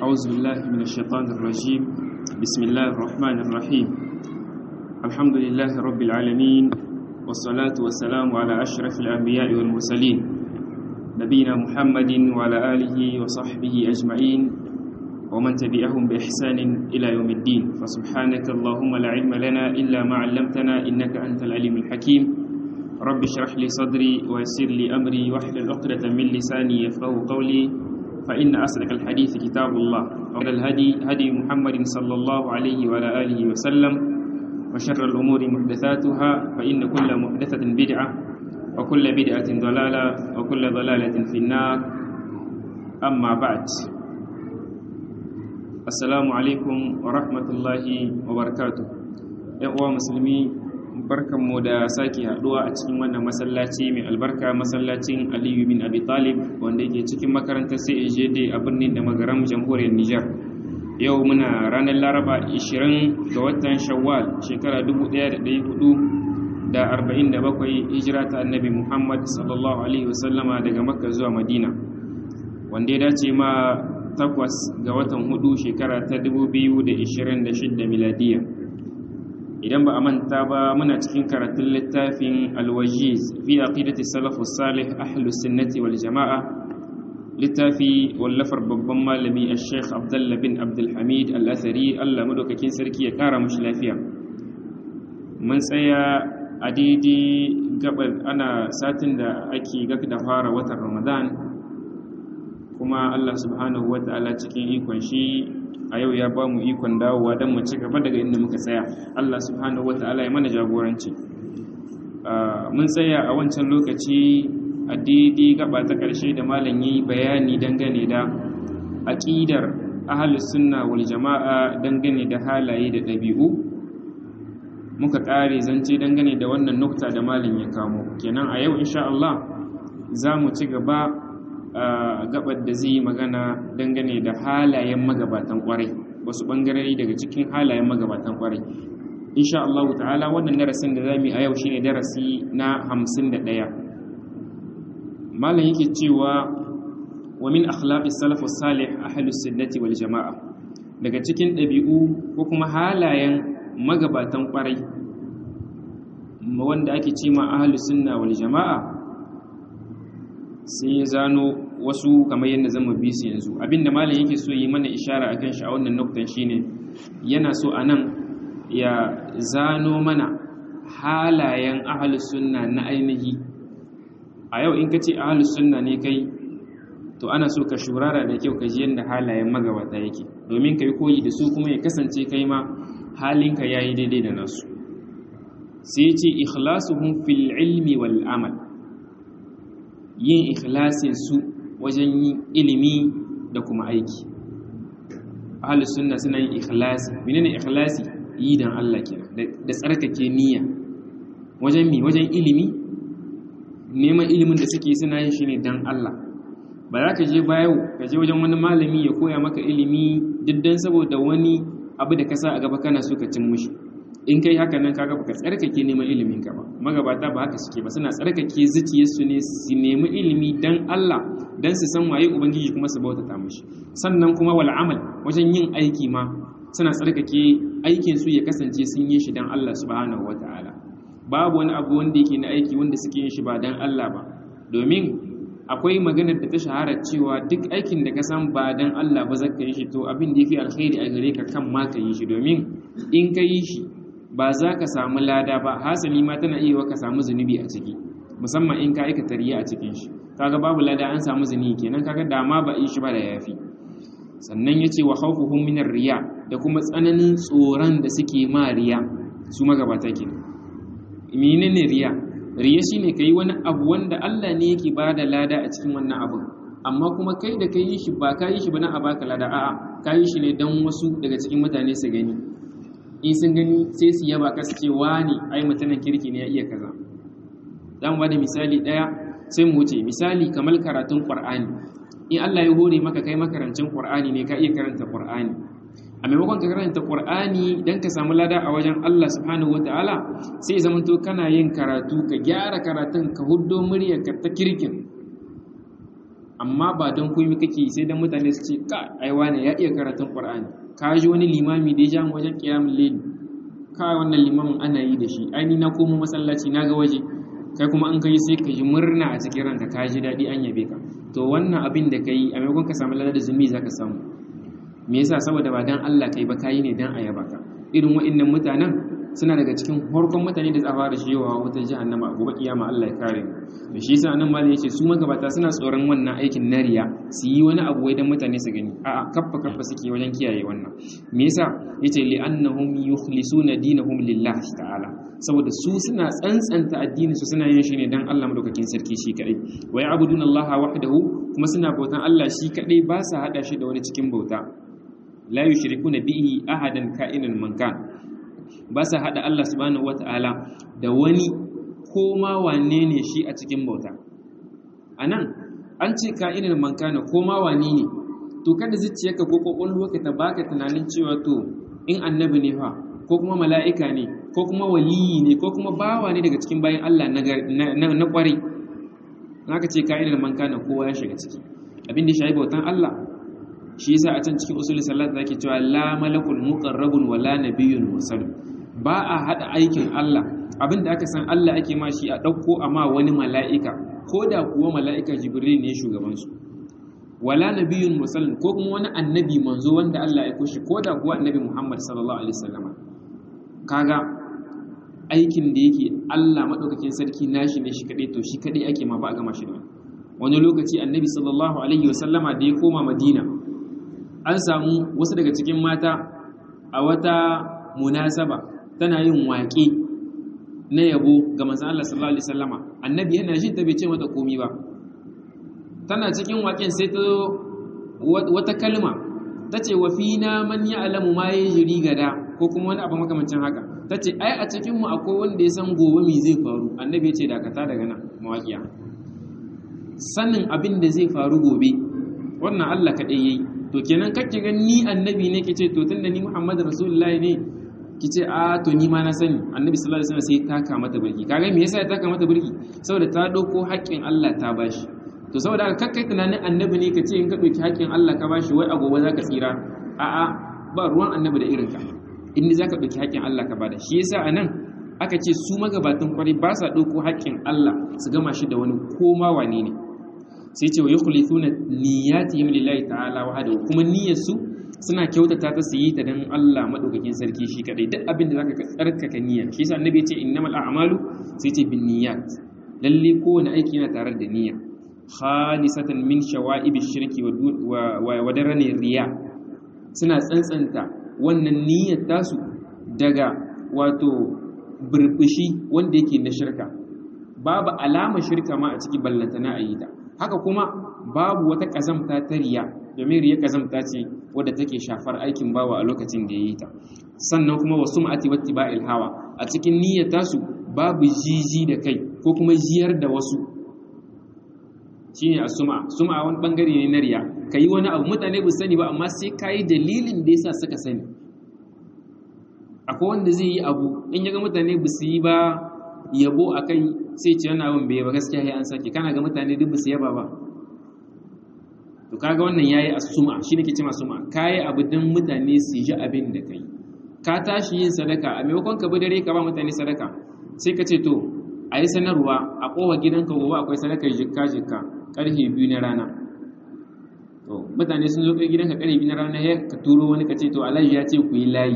أعوذ بالله من الشيطان الرجيم بسم الله الرحمن الرحيم الحمد لله رب العالمين والصلاة والسلام على أشرف الأنبياء والمرسلين نبينا محمد وعلى آله وصحبه أجمعين ومن تبعهم بإحسان إلى يوم الدين فسبحانك اللهم لا علم لنا إلا ما علمتنا إنك أنت العليم الحكيم رب اشرح لي صدري ويسر لي أمري واحلل عقدة من لساني يفقهوا قولي فإن أصدق الحديث كتاب الله وخير الهدي هدي محمد صلى الله عليه وعلى آله وسلم وشر الأمور محدثاتها فإن كل محدثة بدعة وكل بدعة ضلالة وكل ضلالة في النار أما بعد السلام عليكم ورحمة الله وبركاته يا مسلمين barkanmu da sake haduwa a cikin wannan masallaci mai albarka masallacin aliyu bin abi talib wanda yake cikin makarantar CAJD a birnin da magaram jamhuriyar Nijar yau muna ranar laraba 20 ga watan shawwal shekara 1447 hijira ta annabi muhammad sallallahu alaihi wasallama daga makka zuwa madina wanda ya dace ma takwas ga watan hudu shekara ta 2026 miladiyya idan ba a manta ba muna cikin karatun littafin alwajiz fi aqidati salafus salih ahlus sunnati wal jama'a littafi wallafar babban malami al-sheikh abdullah bin abdul hamid al-athari Allah madaukakin sarki ya kara mushi lafiya mun tsaya a daidai gabar ana satin da ake gak da fara watan ramadan kuma Allah subhanahu wa ta'ala cikin ikon shi a yau ya ba mu ikon dawowa don mu ci gaba daga inda muka tsaya Allah subhanahu wa ta'ala ya mana jagoranci mun tsaya a wancan lokaci a daidai gaba ta ƙarshe da malam yi bayani dangane da aƙidar ahalus sunna wal jama'a dangane da halaye da ɗabi'u muka ƙare zance dangane da wannan nukta da malam ya kamo kenan a yau insha Allah za mu ci gaba a gabar da zai magana dangane da halayen magabatan kwarai wasu bangarori daga cikin halayen magabatan kwarai insha Allah ta'ala wannan darasin da zamu yi a yau shine darasi na 51 malam yake cewa wa min akhlaqis salaf salih ahlus sunnati wal jamaa daga cikin dabi'u ko kuma halayen magabatan kwarai wanda ake cewa ahlus sunna wal jamaa sai ya zano wasu kamar yadda zama bi su yanzu abinda malam yake so yi mana ishara akan shi a wannan nuktan shine yana so anan ya zano mana halayen ahlus sunna na ainihi a yau in ka ce ahlus sunna ne kai to ana so ka shurara da kyau ka ji yadda halayen magabata yake domin ka yi koyi da su kuma ya kasance kai ma halinka yayi daidai da nasu sai ce ikhlasuhum fil ilmi wal amal yin ikhlasin su wajen yin ilimi da kuma aiki ahlus sunna suna yin ikhlasi menene ikhlasi yi dan Allah kenan da tsarkake niyya wajen mi wajen ilimi neman ilimin da suke suna yin shi ne dan Allah ba za ka je bayo ka je wajen wani malami ya koya maka ilimi diddan saboda wani abu da ka sa a gaba kana so ka cin mushi in kai haka nan kaga baka tsarkake neman ilimin ka ba magabata ba haka suke ba suna tsarkake zuciyarsu ne su nemi ilimi dan Allah dan su san waye ubangiji kuma su bautata mishi sannan kuma wal amal wajen yin aiki ma suna tsarkake aikin su ya kasance sun yi shi dan Allah subhanahu wataala babu wani abu wanda yake na aiki wanda suke yin shi ba dan Allah ba domin akwai maganar da ta shahara cewa duk aikin da ka san ba dan Allah ba zaka yi shi to abin da yafi alkhairi a gare ka kan ma ka yi shi domin in ka yi shi ba za ka samu lada ba hasali ma tana iya ka samu zunubi a ciki musamman in ka aikata riya a cikin shi kaga babu lada an samu zunubi kenan kaga dama ba yi shi ba da yafi sannan yace wa khawfuhum minar riya da kuma tsananin tsoron da suke ma riya su magabata kenan menene riya riya shine kai wani abu wanda Allah ne yake bada lada a cikin wannan abun amma kuma kai da kai yi shi ba ka yi shi ba na a baka lada a'a ka yi shi ne dan wasu daga cikin mutane su gani in sun gani sai su yaba ka su ce wani ai mutanen kirki ne ya iya kaza za mu bada misali ɗaya sai mu wuce misali kamar karatun qur'ani in Allah ya hore maka kai makarancin qur'ani ne ka iya karanta qur'ani a maimakon ka karanta qur'ani dan ka samu lada a wajen Allah subhanahu wataala sai zamanto kana yin karatu ka gyara karatun ka huddo muryarka ta kirkin amma ba don komai kake sai dan mutane su ce ka ai wani ya iya karatun qur'ani ka ji wani limami da ya ja mu wajen qiyamul layl ka wannan limamin ana yi da shi ai ni na komo masallaci na ga waje kai kuma an kai sai ka ji murna a cikin ranka ka ji daɗi an yabe ka to wannan abin da kai a maimakon ka samu ladar zumi zaka samu me yasa saboda ba dan Allah kai ba kai ne dan a yaba ka irin wa'annan mutanen suna daga cikin farkon mutane da tsafa da shewa wata jahannama a gobe kiyama Allah ya kare mu to shi yasa nan malai yace su magabata suna tsoron wannan aikin nariya su yi wani abu wai dan mutane su gani a'a kaffa kaffa suke wajen kiyaye wannan me yasa yace li annahum yukhlisuna dinahum lillahi ta'ala saboda su suna tsantsanta addinin su suna yin shi ne dan Allah madaukakin sarki shi kadai wa ya'buduna Allah wahdahu kuma suna bautan Allah shi kadai ba sa hada shi da wani cikin bauta la yushrikuna bihi ahadan ka'inan man kan ba sa haɗa Allah subhanahu wata'ala da wani ko ma wane ne shi a cikin bauta a nan an ce ka'inin mankana ko ma wane ne to kada zuciyarka ko kwakwalwarka ta baka tunanin cewa to in annabi ne fa ko kuma mala'ika ne ko kuma waliyi ne ko kuma bawa ne daga cikin bayan Allah na kwarai na ka ce ka'inin mankana kowa ya shiga ciki abin da shi bautan Allah shi yasa a can cikin usul salat zake cewa la malakul muqarrabun wala nabiyyun mursal ba a hada aikin Allah abinda aka san Allah ake ma shi a dauko amma wani mala'ika ko da kuwa mala'ika jibril ne shugaban su wala nabiyyun mursal ko kuma wani annabi manzo wanda Allah ya koshi ko da kuwa annabi Muhammad sallallahu alaihi wasallam kaga aikin da yake Allah madaukakin sarki nashi ne shi kadai to shi kadai ake ma ba a gama shi da wani lokaci annabi sallallahu alaihi wasallama da ya koma madina an samu wasu daga cikin mata a wata munasaba tana yin waƙe na yabo ga manzon Allah sallallahu alaihi wasallama annabi yana jin ta bai ce mata komai ba tana cikin waƙen sai ta wata kalma tace wa fina man ya'lamu ma yajri gada ko kuma wani abu makamancin haka tace ai a cikin mu akwai wanda ya san gobe me zai faru annabi ya ce dakata daga nan mawaƙiya sanin abin da zai faru gobe wannan Allah kaɗai yayi to kenan kake ga ni annabi ne kice to tunda ni Muhammad Rasulullahi ne kice a to ni ma na sani annabi sallallahu alaihi wasallam sai taka mata birki kaga me yasa ya taka mata birki saboda ta dauko haƙƙin Allah ta bashi to saboda haka kakkai tunanin annabi ne kace in ka dauki haƙƙin Allah ka bashi wai a gobe zaka tsira a a ba ruwan annabi da irinka in ni zaka dauki haƙƙin Allah ka bada shi yasa anan aka ce su magabatan kwarai ba sa dauko haƙƙin Allah su gama shi da wani koma wane ne sai ce wa yukhlithuna niyyatihim lillahi ta'ala wahdahu kuma niyyarsu suna kyautata ta su yi ta dan Allah madaukakin sarki shi kadai duk abin da zaka tsarkaka niyya shi yasa annabi ya ce innamal a'malu sai ce bin niyyat lalle kowane aiki yana tare da niyya khalisatan min shawa'ib shirki wa wa darani riya suna tsantsanta wannan niyyar tasu daga wato burbushi wanda yake na shirka babu alama shirka ma a ciki ballantana a yi ta haka kuma babu wata ƙazamta ta riya domin riya ƙazamta ce wadda take shafar aikin bawa a lokacin da ya yi ta sannan kuma wasu ma'ati wata ba'il hawa a cikin niyyar tasu babu jiji da kai ko kuma jiyar da wasu shine a suma suma wani bangare ne na riya ka yi wani abu mutane ba sani ba amma sai ka yi dalilin da yasa suka sani akwai wanda zai yi abu in ya ga mutane ba su yi ba yabo a kai sai ce wannan abin bai ba gaskiya ya an sake kana ga mutane duk su yaba ba to kaga wannan yayi asuma shi ne ke cewa suma kai abu dan mutane su ji abin da kai ka tashi yin sadaka a maimakon ka bi dare ka ba mutane sadaka sai ka ce to a yi sanarwa a kowa gidanka gobe akwai sadakar jikka jikka karfe biyu na rana to mutane sun zo kai gidanka karfe biyu na rana ya ka turo wani ka ce to alhaji ya ce ku yi layi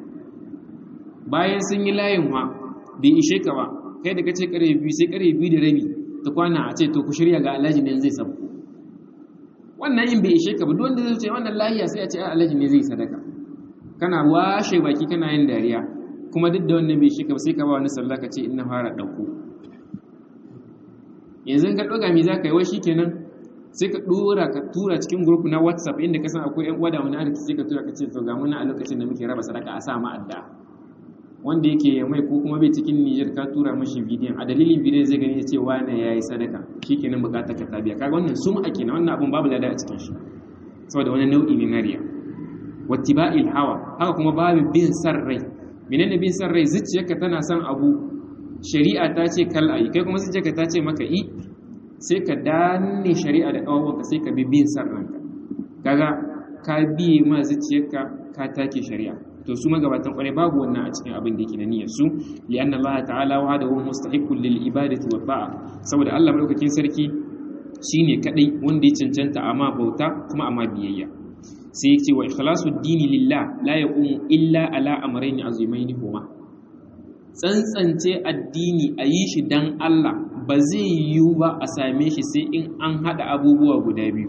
bayan sun yi layin wa bai ishe ka ba kai da ka ce kare biyu sai kare biyu da rabi ta kwana a ce to ku shirya ga alhaji ne zai sabu wannan yin bai ishe ka ba duk wanda zai ce wannan lahiya sai a ce alhaji ne zai sadaka kana washe baki kana yin dariya kuma duk da wannan bai ishe ka ba sai ka ba wani sallah ka ce ina fara ɗauko yanzu ka ɗoga mi za ka yi wai kenan sai ka ɗora ka tura cikin group na whatsapp inda ka san akwai yan uwa da wani arziki sai ka tura ka ce to ga muna a lokacin da muke raba sadaka a sa ma adda wanda yake mai ko kuma bai cikin Niger ka tura mashi bidiyon a dalilin bidiyon zai gani ya ce wane ya yi sadaka shi kenan bukatar ka tabiya kaga wannan sun ake na wannan abun babu lada a cikin shi saboda wani nau'i ne na riya wattiba'il hawa haka kuma babu bin san rai menene bin san rai zuciyarka tana son abu shari'a ta ce kal ayi kai kuma zuciyarka ta ce maka i sai ka danne shari'a da kawawanka sai ka bi bin san ranka kaga ka biye ma zuciyarka ka take shari'a to su magabatan kwarai babu wannan a cikin abin da yake na niyyar su li anna Allah ta'ala wa hada mustahiqqul lil ibadati wa ta'a saboda Allah madaukakin sarki shine kadai wanda ya cancanta amma bauta kuma amma biyayya sai ya ce wa ikhlasu dini lillah la yaqumu illa ala amrayn azimain huma tsantsance addini a yi shi dan Allah ba zai yiwu ba a same shi sai in an hada abubuwa guda biyu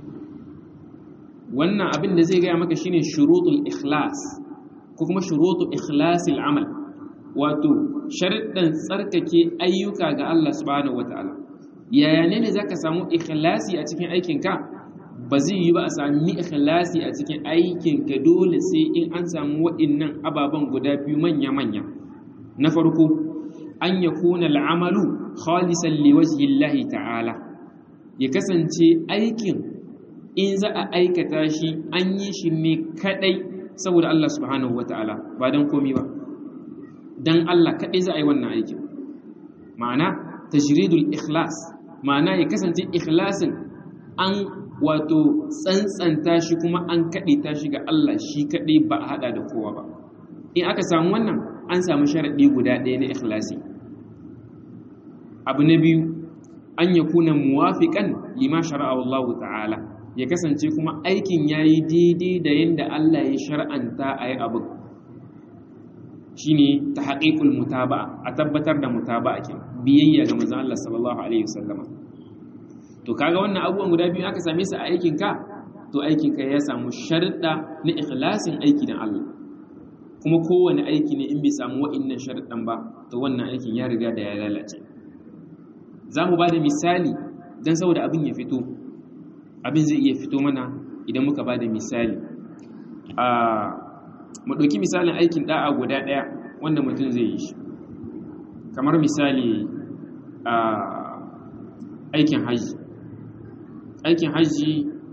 wannan abin da zai gaya maka shine shurutul ikhlas ko kuma shurutul ikhlasil amal wato sharuɗan tsarkake ayyuka ga Allah subhanahu wataala yaya ne ne zaka samu ikhlasi a cikin aikinka ba zai yi ba a sami ikhlasi a cikin aikinka dole sai in an samu waɗannan ababen guda biyu manya-manya na farko an ya kuna al'amalu khalisan liwajhillahi ta'ala ya kasance aikin in za a aikata shi an yi shi ne kadai saboda Allah subhanahu wata'ala ba don komi ba don Allah kadai za a yi wannan aikin ma'ana tajridul ikhlas ma'ana ya kasance ikhlasin an wato tsantsanta shi kuma an kaɗe shi ga Allah shi kaɗai ba a haɗa da kowa ba in aka samu wannan an samu sharaɗi guda ɗaya na ikhlasi abu na biyu an ya kuna muwafiƙan lima shara'a Allah ta'ala ya kasance kuma aikin ya yi daidai da yadda Allah ya shar'anta a yi abin shi ne ta haƙiƙul mutaba a tabbatar da mutaba a biyayya ga manzon Allah sallallahu alaihi wasallama to kaga wannan abubuwan guda biyu aka same su a aikinka to aikinka ya samu sharuɗa na ikhlasin aiki dan Allah kuma kowane aiki ne in bai samu wa'innan sharuɗan ba to wannan aikin ya riga da ya lalace za mu ba da misali don saboda abin ya fito abin zai iya fito mana idan muka ba da misali a mu ɗauki misalin aikin ɗa'a guda ɗaya wanda mutum zai yi shi kamar misali a aikin hajji aikin hajji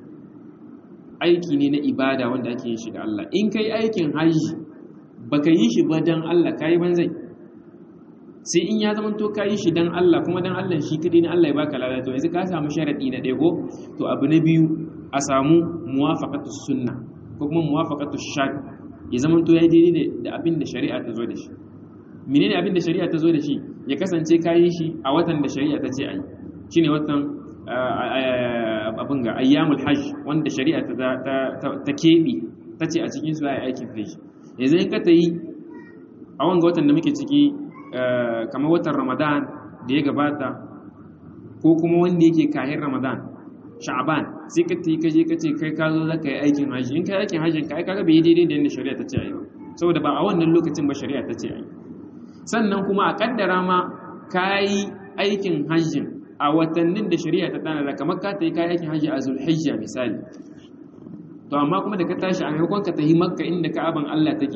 aiki ne na ibada wanda ake yin shi da Allah in kai aikin hajji baka yi shi ba dan Allah kai banzai sai in ya zama to kai shi dan Allah kuma dan Allah shi kadai ne Allah ya baka lada to yanzu ka samu sharadi na ɗaya ko to abu na biyu a samu muwafaqatu sunna ko kuma muwafaqatu shar ya zama to yayi daidai da abin da shari'a ta zo da shi menene abin da shari'a ta zo da shi ya kasance kayi shi a watan da shari'a ta ce ayi shine watan abin ga ayyamul hajj wanda shari'a ta keɓe ta ce a cikin su ya aikin hajji yanzu in ka ta yi a wanga watan da muke ciki kamar watan ramadan da ya gabata ko kuma wanda yake kayan ramadan sha'aban sai ka yi kaje ka ce kai ka zo za ka yi aikin hajji in ka yi aikin hajjin ka aika bai daidai da yadda shari'a ta ce a yi ba saboda ba a wannan lokacin ba shari'a ta ce a yi sannan kuma a kaddara ma ka yi aikin hajjin a watannin da shari'a ta tanada kamar ka ta yi kayan aikin hajji a zulhijja misali to amma kuma da ka tashi a maimakon ka tafi makka inda ka'aban Allah take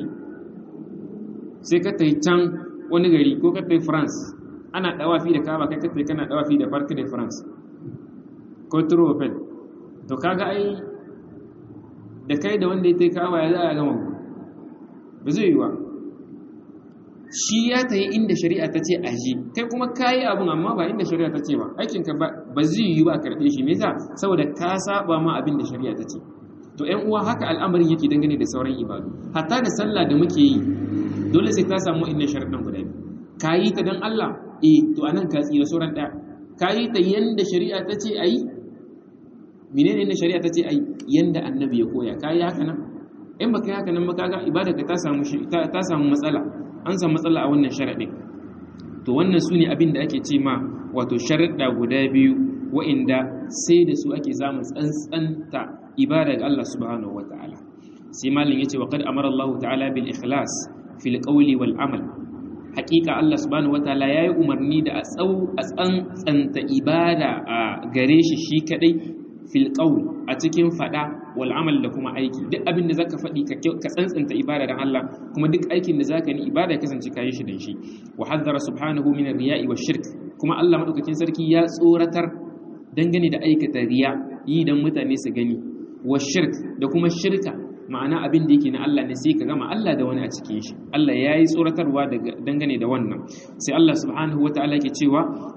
sai ka tafi can wani gari ko ka tafi France ana dawafi da ka'aba kai ka tafi kana dawafi da Parc de France ko Trofel to kaga ai da kai da wanda ya tafi ka'aba ya za a gama ba zai yi ba shi ya ta yi inda shari'a ta ce a ji kai kuma ka yi abin amma ba inda shari'a ta ce ba aikinka ba zai yi ba a karɓe shi me yasa saboda ka saba ma abin da shari'a ta ce to ƴan uwa haka al'amarin yake dangane da sauran ibadu hatta da sallah da muke yi dole sai ka samu inda sharaɗin guda biyu ka yi ta don Allah eh to anan ka tsira sauran ɗaya ka yi ta yanda shari'a ta ce a yi menene yanda shari'a ta ce a yi yanda annabi ya koya ka yi haka nan in baka yi haka nan ba kaga ibada ka ta samu ta samu matsala an samu matsala a wannan sharaɗin to wannan su ne abin da ake ce ma wato sharaɗa guda biyu wa'inda sai da su ake samun tsantsanta ibada ga Allah subhanahu wa ta'ala sai malin yace wa qad amara Allah ta'ala bil ikhlas fil qawli wal amal haqiqa Allah subhanahu wa ta'ala yayi umarni da a tsau a tsantsanta ibada a gare shi shi kadai fil qawl a cikin fada wal amal da kuma aiki duk abin da zaka faɗi ka tsantsanta ibada dan Allah kuma duk aikin da zaka yi ibada ya kasance kayi shi dan shi wa haddara subhanahu min ar-riya'i wash-shirk kuma Allah madaukakin sarki ya tsoratar dangane da aikata riya yi dan mutane su gani wash-shirk da kuma shirka ma'ana abin da yake na Allah ne sai ka gama Allah da wani a cikin shi Allah ya yi tsoratarwa dangane da wannan sai Allah subhanahu wa ta'ala ke cewa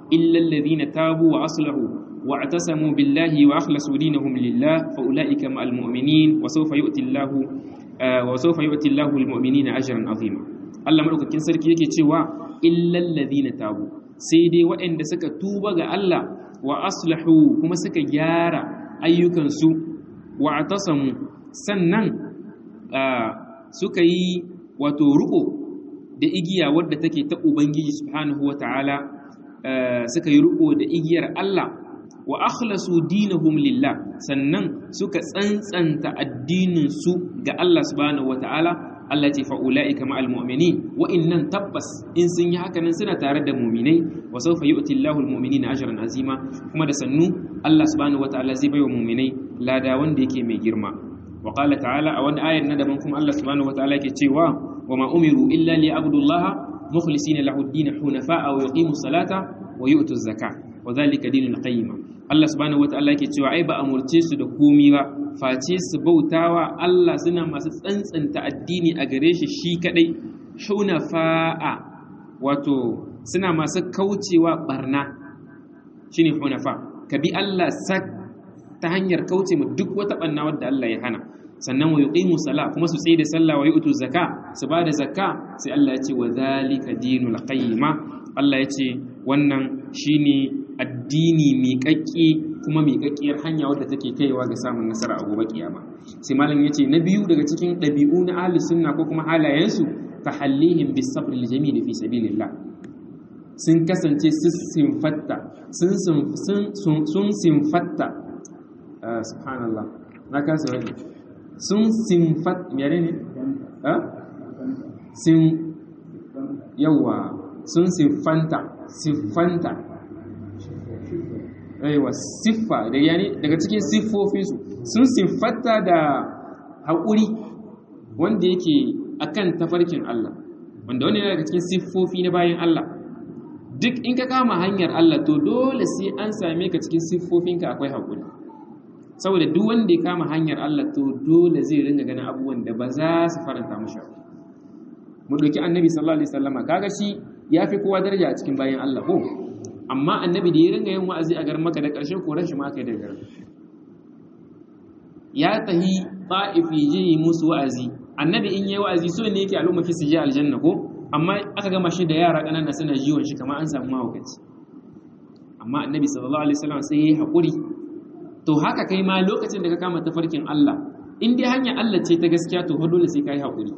illa alladhina tabu wa aslahu واعتصموا بالله واخلصوا دينهم لله فاولئك مع المؤمنين وسوف يؤتي الله وسوف يؤتي الله المؤمنين اجرا عظيما Allah madaukakin sarki yake cewa illal ladina tabu sai dai waɗanda suka tuba ga Allah wa aslahu kuma suka gyara ayyukansu wa atasamu sannan suka yi wato ruko da igiya wadda take ta ubangiji subhanahu wataala suka yi ruko da igiyar Allah wa akhlasu dinahum lillah sannan suka tsantsanta addinin su ga Allah subhanahu wataala Allah ce fa ulaika ma'al mu'minin wa innan tabbas in sun yi haka nan suna tare da mu'minai wa sawfa yu'ti Allahu al-mu'minina ajran azima kuma da sannu Allah subhanahu wataala zai baiwa mu'minai lada wanda yake mai girma wa qala ta'ala a wani ayar na daban kuma Allah subhanahu wataala yake cewa wa ma umiru illa liya'budullaha mukhlisina lahu ad-din hunafa'a wa yuqimu salata wa yu'tu az-zakata wa dhalika dinul qayyim Allah subhanahu wataala yake cewa ai ba amurce su da komi ba face su bautawa Allah suna masu tsantsanta addini a gare shi shi kadai hunafa'a wato suna masu kaucewa barna shine hunafa ka bi Allah sak ta hanyar kauce mu duk wata barna wadda Allah ya hana sannan wa yuqimu sala kuma su tsaye da sallah wa yu'tu zakka su ba da zakka sai Allah ya ce wa zalika dinul qayyima Allah ya ce wannan shine addini miƙaƙƙe kuma miƙaƙƙiyar hanya wadda take kaiwa ga samun nasara a gobe kiyama sai malam yace na biyu daga cikin ɗabi'u na ahli sunna ko kuma halayensu tahallihim bis sabr al jamil fi sabilillah sun kasance sun sinfatta sun sun sun sinfatta subhanallah na kasa wani sun sinfat mene ne ha sin yawa sun sinfanta siffanta aiwa siffa da yani daga cikin siffofinsu sun siffata da haƙuri wanda yake akan tafarkin Allah wanda wani daga cikin siffofi na bayan Allah duk in ka kama hanyar Allah to dole sai an same ka cikin siffofinka akwai haƙuri saboda duk wanda ya kama hanyar Allah to dole zai ringa ganin abubuwan da ba za su faranta mashi mu ɗauki annabi sallallahu alaihi wasallama kaga shi ya fi kowa daraja a cikin bayan Allah ko amma annabi da ya ringa yin wa'azi a garin maka da ƙarshe koran shi ma kai da garin ya tahi ta'ifi je yi musu wa'azi annabi in yayi wa'azi so ne yake al'umma ki su je aljanna ko amma aka gama shi da yara ƙanana suna jiwon shi kamar an samu mahaukaci amma annabi sallallahu alaihi wasallam sai yayi hakuri to haka kai ma lokacin da ka kama tafarkin Allah in dai hanyar Allah ce ta gaskiya to dole sai kai hakuri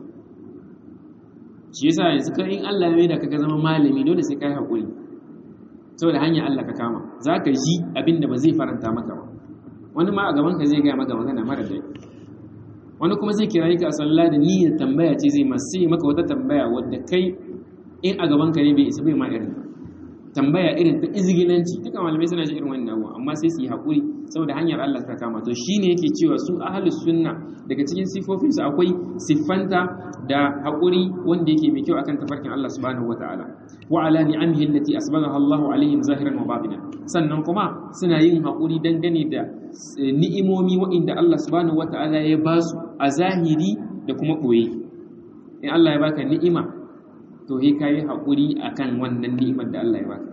shi yasa yanzu kan in Allah ya mai da ka zama malami dole sai kai hakuri saboda hanyar Allah ka kama za ka ji abin da ba zai faranta maka ba wani ma a gaban ka zai gaya maka magana mara dai wani kuma zai kira ka a sallah da niyyar tambaya ce zai masu yi maka wata tambaya wadda kai in a gaban ka ne bai isa bai ma irin tambaya irin ta izgilanci duka malamai suna shi irin wannan abuwa amma sai su yi haƙuri saboda hanyar Allah ta kama to shine yake cewa su ahlus sunna daga cikin sifofinsu akwai siffanta da haƙuri wanda yake mai kyau akan tafarkin Allah subhanahu wataala wa ala ni'amihi allati asbaghaha Allahu alaihim zahiran wa batinan sannan kuma suna yin haƙuri dangane da ni'imomi waɗanda Allah subhanahu wataala ya ba su a zahiri da kuma ɓoye in Allah ya baka ni'ima to he kai haƙuri akan wannan ni'imar da Allah ya baka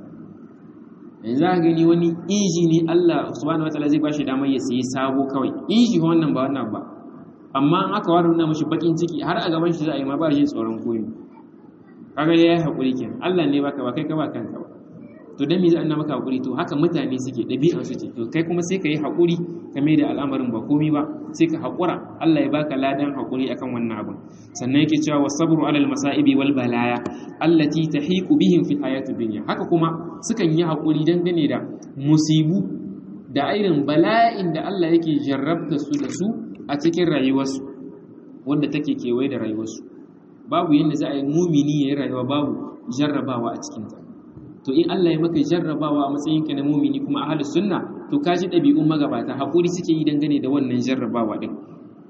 yanzu za gani wani inji ne Allah subhanahu wataala zai bashi damar ya sayi sabo kawai inji wannan ba wannan ba amma in aka ware nuna mashi bakin ciki har a gaban shi za a yi ma ba shi tsoron koyi kaga ya yi haƙuri kenan Allah ne baka ba kai ka ba kanka ba to dan me za a maka haƙuri to haka mutane suke ɗabi'an su ce to kai kuma sai ka yi haƙuri ka mai da al'amarin ba komi ba sai ka haƙura Allah ya baka ladan haƙuri akan wannan abun sannan yake cewa wasabru alal masa'ibi wal balaya allati tahiqu bihim fi hayatid dunya haka kuma sukan yi haƙuri dangane da musibu da irin bala'in da Allah yake jarrabta su da su a cikin rayuwarsu wanda take kewaye da rayuwarsu babu yadda za a yi mumini ya yi rayuwa babu jarrabawa a cikinta to in Allah ya maka jarrabawa a matsayinka na mumini kuma ahlus sunna to ka ji ɗabi'un magabata haƙuri suke yi dangane da wannan jarrabawa ɗin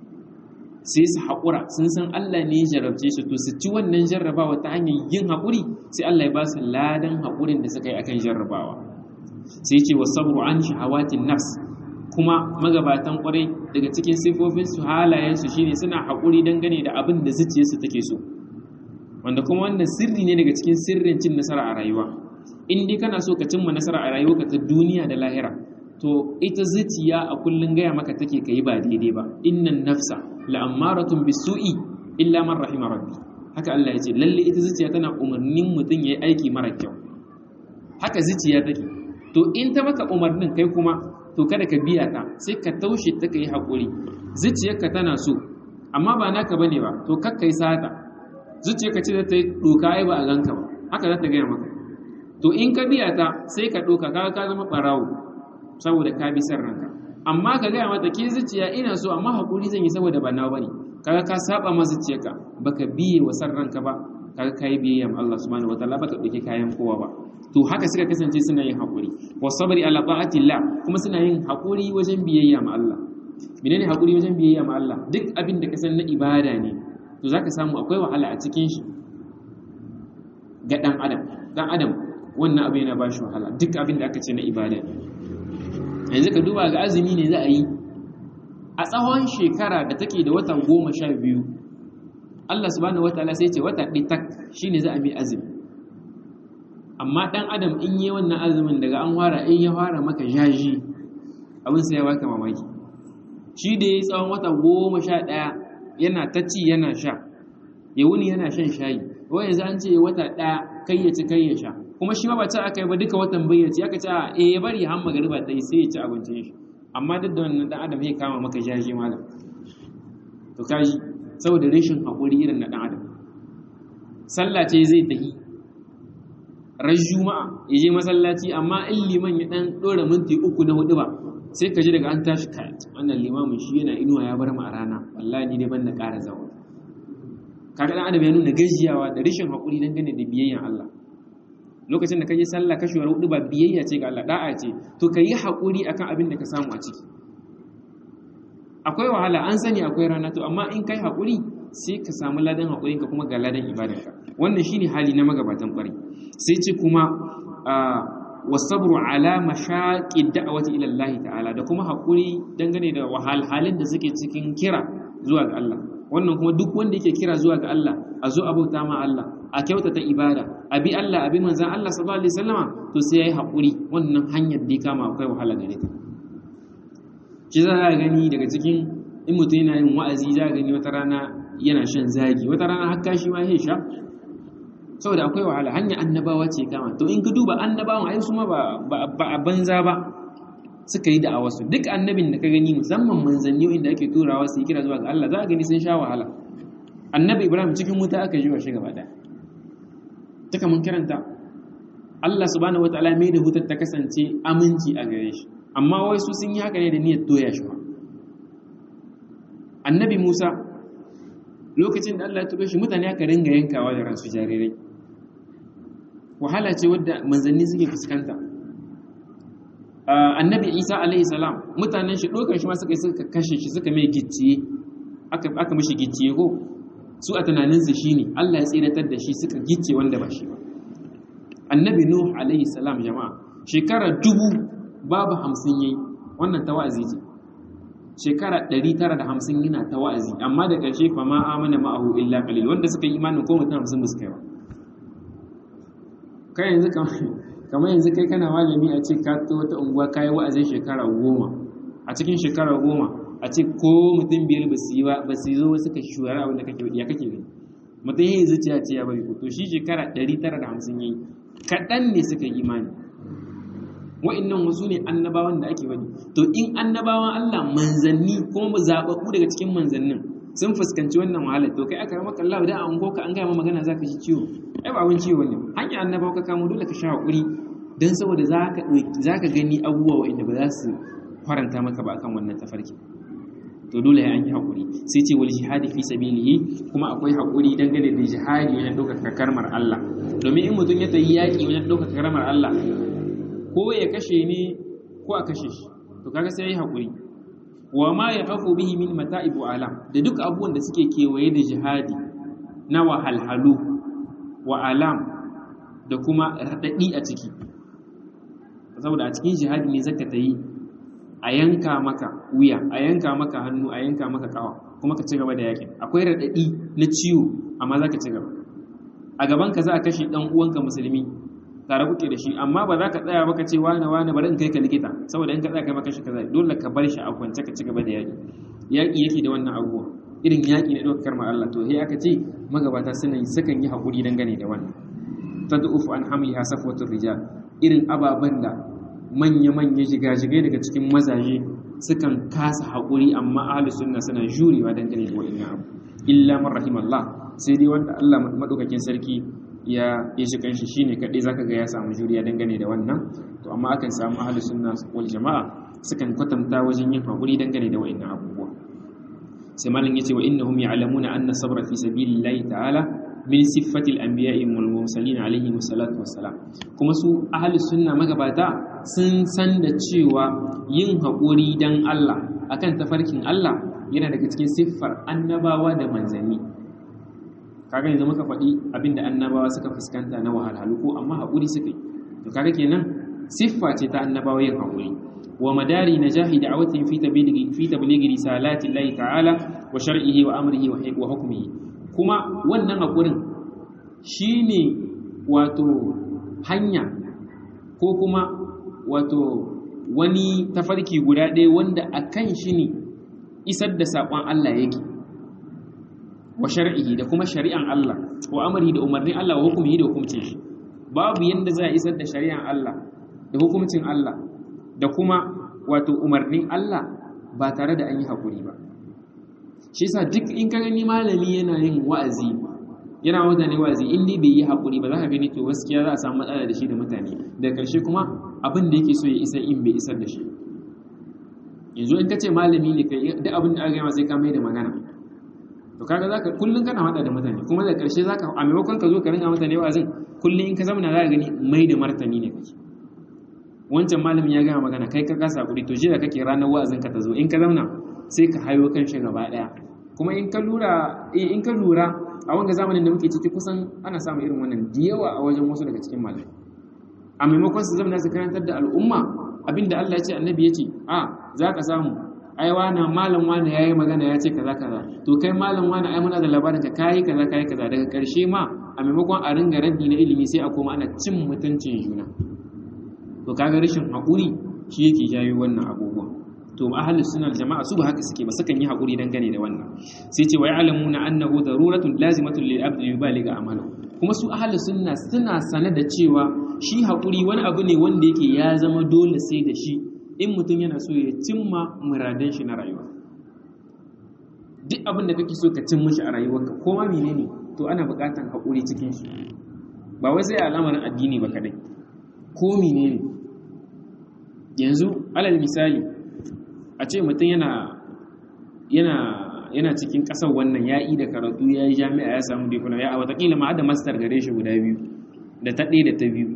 sai su haƙura sun san Allah ne ya jarrabce su to su ci wannan jarrabawa ta hanyar yin haƙuri sai Allah ya ba su ladan haƙurin da suka yi akan jarrabawa sai ce wasabru an shahawatin nafs kuma magabatan ƙwarai daga cikin sifofinsu halayensu shine suna haƙuri dangane da abin da zuciyarsu take so wanda kuma wannan sirri ne daga cikin sirrin cin nasara a rayuwa in dai kana so ka cimma nasara a rayuwarka ta duniya da lahira to ita zuciya a kullun gaya maka take kai ba daidai ba innan nafsa la'ammaratun bisu'i illa man rahima rabbi haka Allah ya ce lalle ita zuciya tana umarnin mutum yayi aiki mara kyau haka zuciya take to in ta maka umarnin kai kuma to kada ka biya ta sai ka taushe ta kai hakuri zuciyarka tana so amma ba naka bane ba to kakkai sata zuciyarka ce za ta yi doka ai ba a ganka ba haka za ta gaya maka to in ka biya ta sai ka doka kaga ka zama barawo saboda ka bi san ranka amma ka gaya mata ke zuciya ina so amma hakuri zan yi saboda ba nawa bane kaga ka saba ma zuciyarka baka biye wa san ranka ba kaga kai biyayya ma Allah subhanahu wataala baka dauke kayan kowa ba to haka suka kasance suna yin hakuri wa sabri ala ta'atillah kuma suna yin hakuri wajen biyayya ma Allah menene hakuri wajen biyayya ma Allah duk abin da ka san na ibada ne to zaka samu akwai wahala a cikin shi ga dan adam dan adam wannan abu yana bashi wahala duk abin da aka ce na ibada ne yanzu ka duba ga azumi ne za a yi a tsawon shekara da take da watan goma sha biyu Allah subhanahu wataala sai ce wata ɗi tak shine za a mai azumi amma ɗan adam in yi wannan azumin daga an fara in ya fara maka jaji abin sai ya baka mamaki shi da ya yi tsawon wata goma sha ɗaya yana ta ci yana sha ya wuni yana shan shayi wai yanzu an ce wata ɗaya kai ya ci kai ya sha kuma shi ma ba ci aka yi ba duka watan bayyaci aka ce a ya bari har magariba ta yi sai ya ci abincin shi amma duk da wannan dan adam zai kama maka jaji malam to kaji saboda rashin haƙuri irin na dan adam sallah ce zai tahi ran juma'a ya je masallaci amma in liman ya dan dora minti uku na hudu ba sai ka ji daga an tashi kai wannan limamin shi yana inuwa ya bar mu a rana wallahi ni dai ban da ƙara zawa kaga dan adam ya nuna gajiyawa da rashin haƙuri dangane da biyayyan Allah lokacin da ka yi sallah kashewar hudu ba biyayya ce ga Allah da'a ce to ka yi haƙuri akan abin da ka samu a ciki akwai wahala an sani akwai rana to amma in kai haƙuri sai ka samu ladan haƙurinka kuma ga ladan ibadarka wannan shine hali na magabatan ƙwarai sai ce kuma wasabru ala mashaqi da'wati ila Allah ta'ala da kuma haƙuri dangane da wahalhalin da suke cikin kira zuwa ga Allah wannan kuma duk wanda yake kira zuwa ga Allah a zo abauta ma Allah a kyautata ibada a bi Allah a bi manzan Allah sallallahu alaihi wasallama to sai yayi hakuri wannan hanyar da kama akwai wahala gare ta shi za ka gani daga cikin in mutum yana yin wa'azi za ka gani wata rana yana shan zagi wata rana har kashi ma ya sha saboda akwai wahala hanya annabawa ce kama to in ka duba annabawan ai su ma ba a banza ba suka yi da'awa su duk annabin da ka gani musamman manzanni inda ake turawa su yi kira zuwa ga Allah za ka gani sun sha wahala annabi ibrahim cikin wuta aka ji wa shi gaba daya duka mun kiranta Allah subhanahu wataala mai da hutar ta kasance aminci a gare shi amma wai su sun yi haka ne da niyyar doya shi annabi Musa lokacin da Allah ya tube shi mutane aka ringa yankawa da ransu jarirai wahala ce wadda manzanni suke fuskanta annabi Isa alaihi salam mutanen shi dokar shi ma suka suka kashe shi suka mai gicciye aka aka mishi gicciye ko su a tunaninsu shi ne Allah ya tsiratar da shi suka gice wanda ba shi ba annabi nuh alaihi salam jama'a shekara dubu babu hamsin yayi wannan ta wa'azi ce shekara ɗari tara da hamsin yana ta wa'azi amma da ƙarshe fa ma amana ma'ahu illa qalil wanda suka yi imanin ko mutum hamsin ba su kai ba kai yanzu kamar yanzu kai kana malami a ce ka wata unguwa kayi wa'azin shekara goma a cikin shekara goma a ce ko mutum biyar ba su yi ba ba su zo suka shura abin da kake ya kake gani mutum yayi zuciya ce ya bari ko to shi shekara 950 yayi kaɗan ne suka yi imani wa'annan wasu ne annabawan da ake wani to in annabawan Allah manzanni kuma mu zaɓaɓɓu daga cikin manzannin sun fuskanci wannan wahalar to kai aka rama kallahu da an goka an gaya ma magana zaka ji ciwo ai ba abin ciwo ne hanya annabawa ka kamo dole ka sha hakuri dan saboda zaka zaka gani abubuwa wa'anda ba za su faranta maka ba akan wannan tafarki to dole ya an yi haƙuri sai ce wal jihadi fi sabilihi kuma akwai haƙuri dangane da jihadi wajen ɗaukaka karmar Allah domin in mutum ya tayi yaƙi wajen ɗaukaka karmar Allah ko ya kashe ne ko a kashe shi to kaga sai ya yi haƙuri wa ma ya hafu bihi min mata'ib wa alam da duk abubuwan da suke kewaye da jihadi na wahalhalu wa alam da kuma raɗaɗi a ciki saboda a cikin jihadi ne zaka ta yi a yanka maka wuya a yanka maka hannu a yanka maka kawa kuma ka ci gaba da yakin akwai raɗaɗi na ciwo amma za ka ci gaba a gaban ka za a kashe ɗan uwanka musulmi tare kuke da shi amma ba za ka tsaya ba ka ce wane wane bari in kai ka likita saboda in ka tsaya kai maka shi kaza dole ka bar shi a kwance ka ci gaba da yaƙi yaƙi yake da wannan abubuwa irin yaƙi na ɗaukar ma Allah to sai aka ce magabata suna yi sukan yi haƙuri dangane da wannan tad'ufu an hamliha safwatur rijal irin ababen da manya-manya jigajigai daga cikin mazaje sukan kasa haƙuri amma ahlus sunna suna jurewa dangane da wa'annan abu illa man rahimallah sai dai wanda Allah madaukakin sarki ya ya shi kanshi shine kadai zaka ga ya samu juriya dangane da wannan to amma akan samu ahlus sunna wal jama'a sukan kwatanta wajen yin haƙuri dangane da wa'annan abubuwa sai malam yace wa innahum ya'lamuna anna sabra fi sabilillahi ta'ala min siffatil anbiya'i wal mursalin alaihi wassalatu wassalam kuma su ahlus sunna magabata sun san da cewa yin haƙuri dan Allah akan tafarkin Allah yana daga cikin siffar annabawa da manzanni kaga yanzu muka faɗi abinda annabawa suka fuskanta na wahalhalu ko amma haƙuri suka yi to kaga kenan siffa ce ta annabawa yin haƙuri wa madari najahi da'awatin fi tablighi fi tablighi risalati Allah ta'ala wa shar'ihi wa amrihi wa hukmihi kuma wannan haƙurin shine wato hanya ko kuma wato wani tafarki guda ɗaya wanda akan shi ne isar da saƙon Allah yake wa shar'ihi da kuma shari'an Allah wa amrihi da umarnin Allah wa hukumihi da hukuncin shi babu yanda za a isar da shari'an Allah da hukuncin Allah da kuma wato umarnin Allah ba tare da an yi haƙuri ba shi yasa duk in ka gani malami yana yin wa'azi yana mutane wa'azi in dai bai yi haƙuri ba za ka gani to gaskiya za a samu matsala da shi da mutane da ƙarshe kuma abin da yake so ya isar in bai isar da shi yanzu in ka ce malami ne kai duk abin da aka gama sai ka mai da magana to kaga zaka kullun kana hada da mutane kuma da ƙarshe zaka a maimakon ka zo ka ringa mutane wa'azin kullun in ka zamana za ka gani mai da martani ne kake wancan malamin ya gama magana kai ka kasa hakuri to jira kake ranar wa'azin ka ta zo in ka zamna sai ka hayo kan shi gaba daya kuma in ka lura in ka lura a wanga zamanin da muke ciki kusan ana samun irin wannan da yawa a wajen wasu daga cikin malamai a maimakon su zamna su karantar da al'umma abinda Allah ya ce annabi ya ce a za ka samu ai wani malam wani ya yi magana ya ce kaza kaza to kai malam wani ai muna da labarin ka kayi kaza kayi kaza daga karshe ma a maimakon a ringa raddi na ilimi sai a koma ana cin mutuncin juna to kaga rashin haƙuri shi yake jayo wannan abubuwa to ahlus sunnah jama'a su ba haka suke ba sukan yi haƙuri dangane da wannan sai ce wa ya'lamuna annahu daruratun lazimatun lil abdi yubaliga amalu kuma su ahlus sunna suna sane da cewa shi haƙuri wani abu ne wanda yake ya zama dole sai da shi in mutum yana so ya cimma muradan shi na rayuwa duk abin da kake so ka cin mishi a rayuwarka ko ma menene to ana buƙatar haƙuri cikin shi ba wai sai al'amarin addini ba kadai ko menene yanzu alal misali a ce mutum yana yana yana cikin ƙasar wannan ya yi da karatu ya yi jami'a ya samu diploma ya a watakila ma da master gare shi guda biyu da ta ɗaya da ta biyu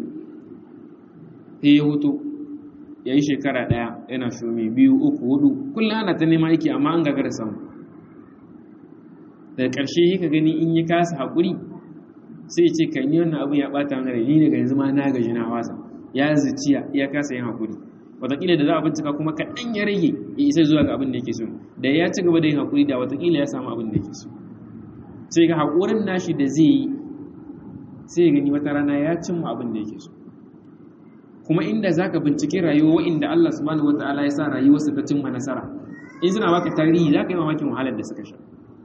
sai ya hutu ya yi shekara ɗaya yana shumi biyu uku hudu kullum ana ta nema aiki amma an gagara samu daga ƙarshe ka gani in ya kasa haƙuri sai ce kan yi wannan abu ya ɓata mana ni daga yanzu ma na gaji na wasa ya zuciya ya kasa yin haƙuri wataƙila da za a bincika kuma kaɗan ya rage ya isa zuwa ga abin da yake so da ya ci gaba da yin haƙuri da wataƙila ya samu abin da yake so sai ga haƙurin nashi da zai yi sai gani wata rana ya cimma abin da yake so kuma inda za ka bincike rayuwa inda Allah subhanahu wa ta'ala ya sa rayuwarsa ta cimma nasara in suna baka tarihi za ka yi mamakin wahalar da suka sha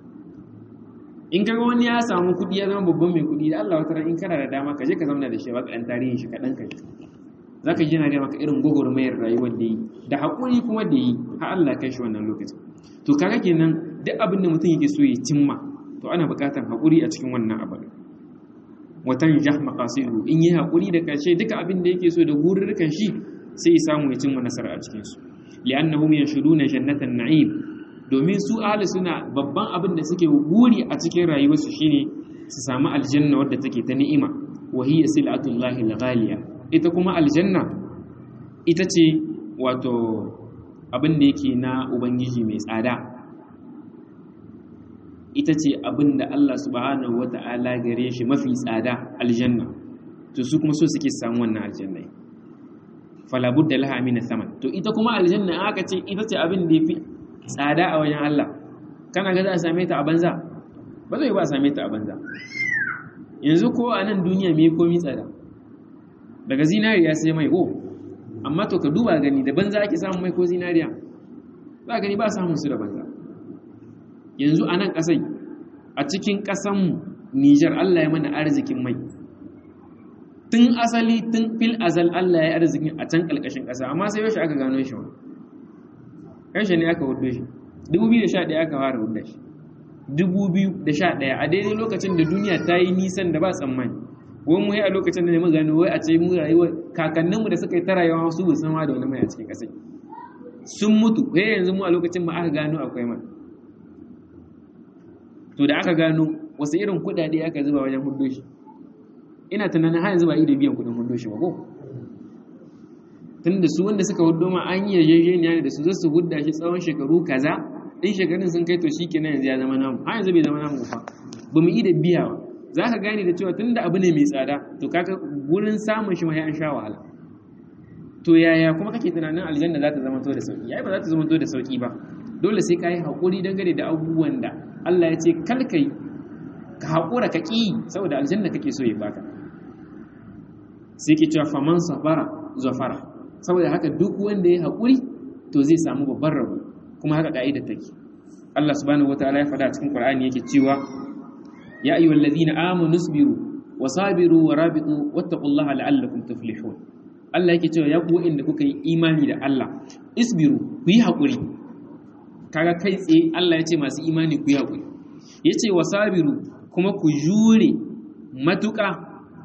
in kaga wani ya samu kuɗi ya zama babban mai kuɗi da Allah wata ran in kana da dama ka je ka zauna da shi baka ɗan tarihin shi kaɗan ka za ka ji na ga maka irin gwagwarmayar rayuwar da yi da haƙuri kuma da yi har Allah kai shi wannan lokacin to kaga kenan duk abin da mutum yake so ya cimma to ana buƙatar haƙuri a cikin wannan abin watan jah maqasidu in yi haƙuri da ƙarshe duka abin da yake so da gururrukan shi sai ya samu ya cimma nasara a cikin su li'annahum yanshuduna jannatan na'im domin su ahli suna babban abin da suke guri a cikin rayuwarsu shine su samu aljanna wadda take ta ni'ima wa hiya silatullahi al-ghaliya ita kuma aljanna ita ce wato abin da yake na ubangiji mai tsada ita ce abin da Allah subhanahu wata'ala gare shi mafi tsada aljanna to su kuma so suke samu wannan aljanna fala budda laha min thaman to ita kuma aljanna aka ce ita ce abin da yafi tsada a wajen Allah kana ga za a same ta a banza ba zai ba a same ta a banza yanzu ko a nan duniya me komi tsada daga zinariya sai mai ko amma to ka duba gani da banza ake samun mai ko zinariya za gani ba samun su da banza yanzu a nan ƙasai a cikin ƙasanmu Nijar Allah ya mana arzikin mai tun asali tun fil azal Allah ya arzikin a can ƙalƙashin ƙasa amma sai yaushe aka gano shi wa yaushe ne aka hudu shi 2011 aka fara hudu shi 2011 a daidai lokacin da duniya ta yi nisan da ba tsammani wani mu a lokacin da ne mu gano wai a ce mu rayuwa kakanninmu da suka yi ta rayuwa su ba san da wani mai a cikin ƙasai sun mutu sai yanzu mu a lokacin ma aka gano akwai mai to da aka gano wasu irin kuɗaɗe aka zuba wajen hudu shi ina tunanin har yanzu ba da biyan kuɗin hudu shi ba ko tun da su wanda suka hudu ma an yi yarjejeniya ne da su zasu hudda shi tsawon shekaru kaza in shekarun sun kai to shi kenan yanzu ya zama namu har yanzu bai zama namu ba ba mu yi da biya ba za ka gane da cewa tun da abu ne mai tsada to kaga wurin samun shi ma an sha wahala to yaya kuma kake tunanin aljanna za ta zama to da sauki yayi ba za ta zama to da sauki ba dole sai ka yi haƙuri dangane da abubuwan da Allah ya ce kalkai ka haƙura ka ƙi saboda aljanna kake so ya baka sai ke cewa faman safara zafara saboda haka duk wanda ya haƙuri to zai samu babban rabo kuma haka ka'idar take Allah subhanahu wataala ya faɗa a cikin Qur'ani yake cewa ya ayyuhal ladina amanu isbiru wa sabiru wa rabitu wattaqullaha la'allakum tuflihun Allah yake cewa ya ku inda kuka yi imani da Allah isbiru ku yi haƙuri kaga kai tsaye Allah ya ce masu imani ku yi haƙuri yace wa sabiru kuma ku jure matuƙa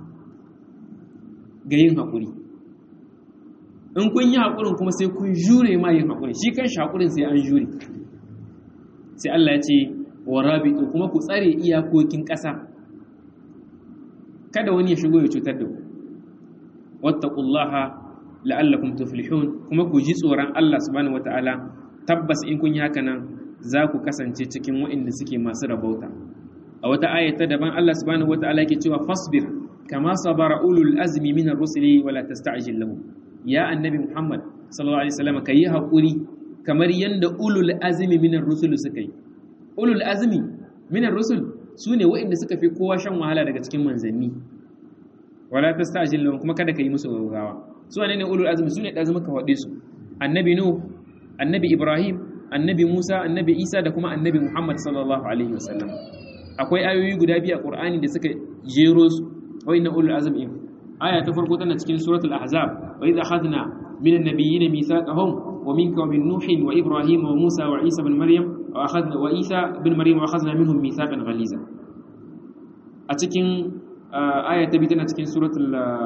ga yin haƙuri in kun yi haƙurin kuma sai kun jure ma yin haƙurin shi kan haƙurin sai an jure sai Allah ya ce wa rabitu kuma ku tsare iyakokin ƙasa kada wani ya shigo ya cutar da ku wattaqullaha la'allakum tuflihun kuma ku ji tsoron Allah subhanahu wataala tabbas in kun yi haka nan za ku kasance cikin waɗanda suke masu rabauta a wata ayata daban Allah subhanahu wataala yake cewa fasbir kama sabara ulul azmi min ar-rusuli wala tasta'jil lahum ya annabi Muhammad sallallahu alaihi wasallam kai hakuri kamar yanda ulul azmi min ar-rusul suka yi ulul azmi min ar-rusul sune waɗanda suka fi kowa shan wahala daga cikin manzanni wala tasta'jil lahum kuma kada ka yi musu gaggawa su ne ne ulul azmi sune da zama ka wade su annabi nuh annabi ibrahim annabi musa annabi isa da kuma annabi muhammad sallallahu alaihi wasallam akwai ayoyi guda biyu a qur'ani da suka jero su wa inna ulul azmi aya ta farko tana cikin suratul ahzab wa idh akhadna min an-nabiyyin mithaqahum wa minka wa min nuh wa ibrahim wa musa wa isa ibn maryam wa akhadna wa isa ibn maryam wa akhadna minhum mithaqan ghaliza a cikin aya ta biyu tana cikin suratul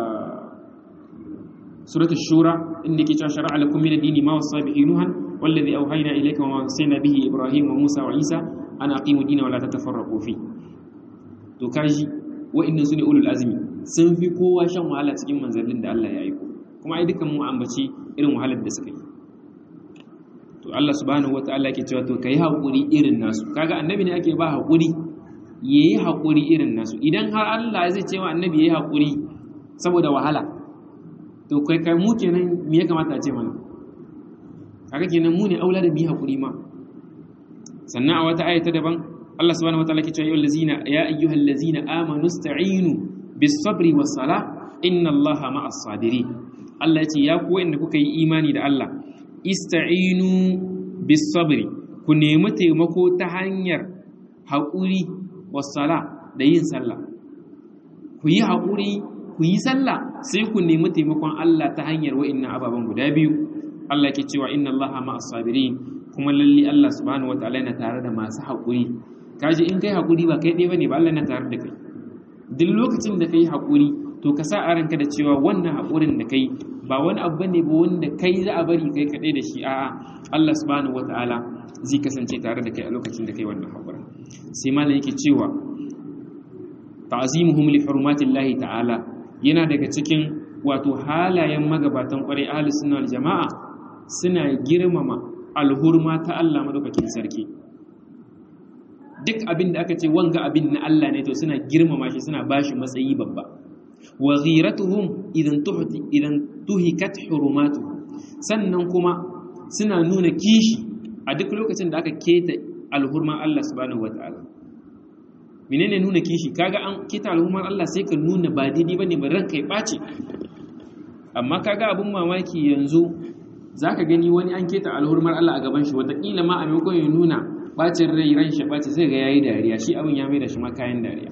suratul shura inda yake cewa shar'a lakum min ad-dini ma wasa bihi nuhan wallazi awhayna ilayka wa wasayna bihi ibrahim wa musa wa isa an aqimu dina wa la tatafarraqu fi to kaji wa'annan sune ulul azmi sun fi kowa shan wahala cikin manzalin da Allah ya aiko kuma ai dukan mu ambaci irin wahalar da suka yi to Allah subhanahu wataala yake cewa to kai hakuri irin nasu kaga annabi ne ake ba hakuri yayi hakuri irin nasu idan har Allah zai ce wa annabi yayi hakuri saboda wahala to kai kai mu kenan me ya kamata a ce mana kaga kenan mu ne aula da mu yi hakuri ma sannan a wata aya ta daban Allah subhanahu wataala ke cewa ayyuhallazina ya ayyuhallazina amanu ista'inu bis-sabri was-salah inna Allaha ma'as sabirin Allah ya ce ya ku wanda kuka yi imani da Allah ista'inu bis-sabri ku nemi taimako ta hanyar haƙuri was-salah da yin sallah ku yi haƙuri ku yi sallah sai ku nemi taimakon Allah ta hanyar wa'annan ababen guda biyu Allah ke cewa inna Allaha ma'as sabirin kuma lalle Allah subhanahu wataala yana tare da masu haƙuri kaji in kai haƙuri ba kai ɗaya bane ba Allah yana tare da kai duk lokacin da kai haƙuri to ka sa a ranka da cewa wannan haƙurin da kai ba wani abu bane ba wanda kai za a bari kai kaɗai da shi a'a Allah subhanahu wataala zai kasance tare da kai a lokacin da kai wannan haƙurin sai malam yake cewa ta'zimuhum li hurmatillahi ta'ala yana daga cikin wato halayen magabatan ƙwarai ahli sunna wal jama'a suna girmama alhurma ta Allah madaukakin sarki duk abin da aka ce wanga abin na Allah ne to suna girmama shi suna bashi matsayi babba wa ghiratuhum idan tuhti idan tuhikat hurumatuhu sannan kuma suna nuna kishi a duk lokacin da aka keta alhurma Allah subhanahu wataala menene nuna kishi kaga an keta alhurmar Allah sai ka nuna ba daidai bane ba ranka ya bace amma kaga abin mamaki yanzu za ka gani wani an keta alhurmar Allah a gaban shi wataƙila ma a maimakon ya nuna bacin rai ran shi ɓaci zai ga yayi dariya shi abin ya mai da shi ma kayan dariya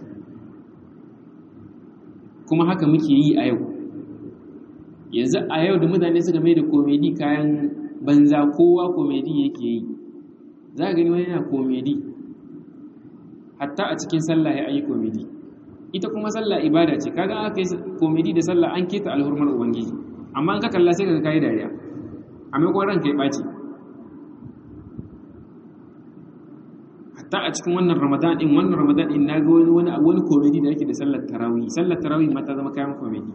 kuma haka muke yi a yau yanzu a yau da mutane suka mai da komedi kayan banza kowa komedi yake yi za ka gani wani yana komedi hatta a cikin sallah ya yi komedi ita kuma sallah ibada ce kaga aka yi komedi da sallah an keta alhurmar ubangiji amma an ka kalla sai ka kai dariya a maimakon ranka ya ɓaci hatta a cikin wannan ramadan din wannan ramadan din na ga wani wani wani komedi da yake da sallar tarawih sallar tarawih ma ta zama kayan komedi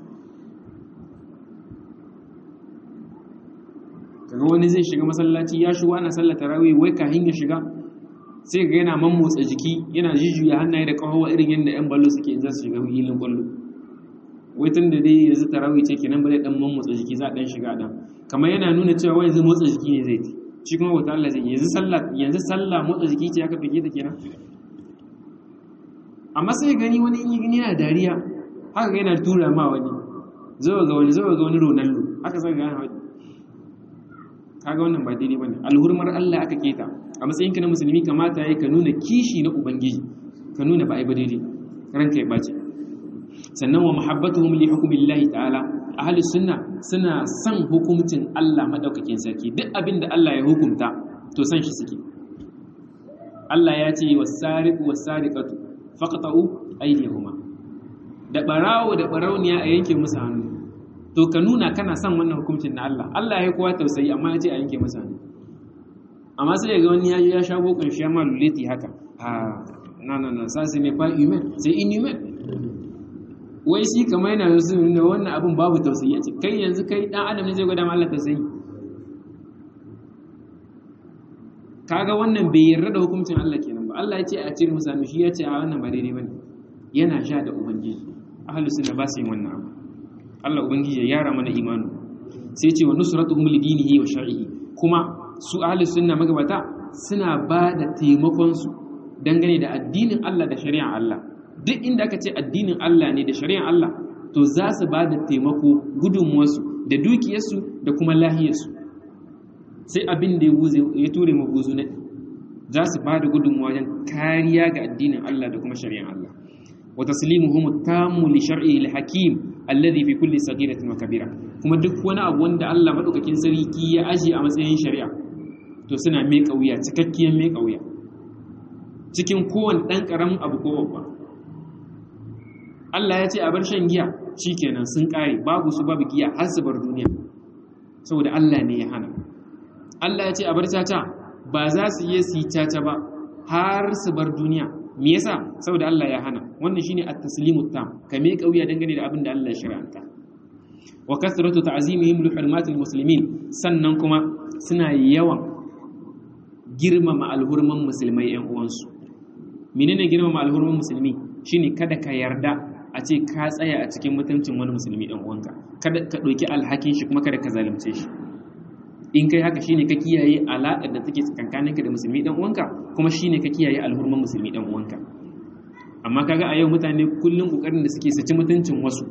kaga wani zai shiga masallaci ya shigo ana sallar tarawih wai kahin ya shiga sai ga yana mammotsa jiki yana jujjuya hannaye da kawawa irin yadda yan ballo suke in za su shiga hilin kwallo wai tun da dai yanzu tarawih ce kenan ba zai dan mammotsa jiki za a dan shiga dan kamar yana nuna cewa wai yanzu motsa jiki ne zai ci shi kuma wata Allah zai yanzu sallah yanzu sallah motsa jiki ce aka fige ta kenan amma sai gani wani in gani yana dariya haka yana tura ma wani zo ga wani zo ga wani Ronaldo haka sai ga wani kaga wannan ba daidai bane alhurmar Allah aka keta a matsayin ka na musulmi kamata yayi ka nuna kishi na ubangiji ka nuna ba ai ba daidai ranka ya bace sannan wa muhabbatuhum li hukmillahi ta'ala ahli sunna suna son hukuncin Allah madaukakin sarki duk abin da Allah ya hukunta to san shi suke Allah ya ce was-sariqu was-sariqatu faqta'u aydihuma da barawo da barauniya a yanke musu hannu to ka nuna kana son wannan hukuncin na Allah Allah ya kowa tausayi amma ya ce a yanke musu hannu amma sai ga wani ya ya shago kan shi ma luleti haka ha na na na ça ce n'est pas humain c'est inhumain wai shi kamar yana da sun da wannan abin babu tausayi a kai yanzu kai dan adam ne zai gwada ma Allah tausayi kaga wannan bai yarda da hukuncin Allah kenan ba Allah ya ce a cire musa shi ya ce a wannan ba daidai bane yana sha da ubangiji ahlus sunna ba su yin wannan abu Allah ubangiji ya yara mana imanu sai ce wa nusratuhum lidinihi wa shar'ihi kuma su ahlus sunna magabata suna ba da taimakon su dangane da addinin Allah da shari'ar Allah duk inda aka ce addinin Allah ne da shari'ar Allah to za su ba da taimako gudunmuwarsu da dukiyarsu da kuma lahiyarsu sai abin da ya ture maguzu na za su ba da gudunmuwa wajen kariya ga addinin Allah da kuma shari'ar Allah wa taslimuhum tammu li shar'i al-hakim alladhi fi kulli saghiratin wa kabira kuma duk wani abu wanda Allah madaukakin sarki ya aje a matsayin shari'a to suna mai kauya cikakkiyar mai kauya cikin kowane dan karamin abu ko babba Allah ya ce a bar shan giya shikenan sun kare babu su babu giya har su bar duniya saboda Allah ne ya hana Allah ya ce a bar caca ba za su yi su caca ba har su bar duniya me yasa saboda Allah ya hana wannan shine at-taslimu tam ka me kauya dangane da abin da Allah ya shari'anta wa kasratu ta'zimihim li hurmatil muslimin sannan kuma suna yawan girmama alhurman musulmai ƴan uwansu menene girmama alhurman musulmi shine kada ka yarda a ce ka tsaya a cikin mutuncin wani musulmi ɗan uwanka kada ka ɗauki alhakin shi kuma kada ka zalunce shi in kai haka shine ka kiyaye alaƙar da take tsakankaninka da musulmi ɗan uwanka kuma shine ka kiyaye alhurman musulmi ɗan uwanka amma kaga a yau mutane kullum kokarin da suke saci mutuncin wasu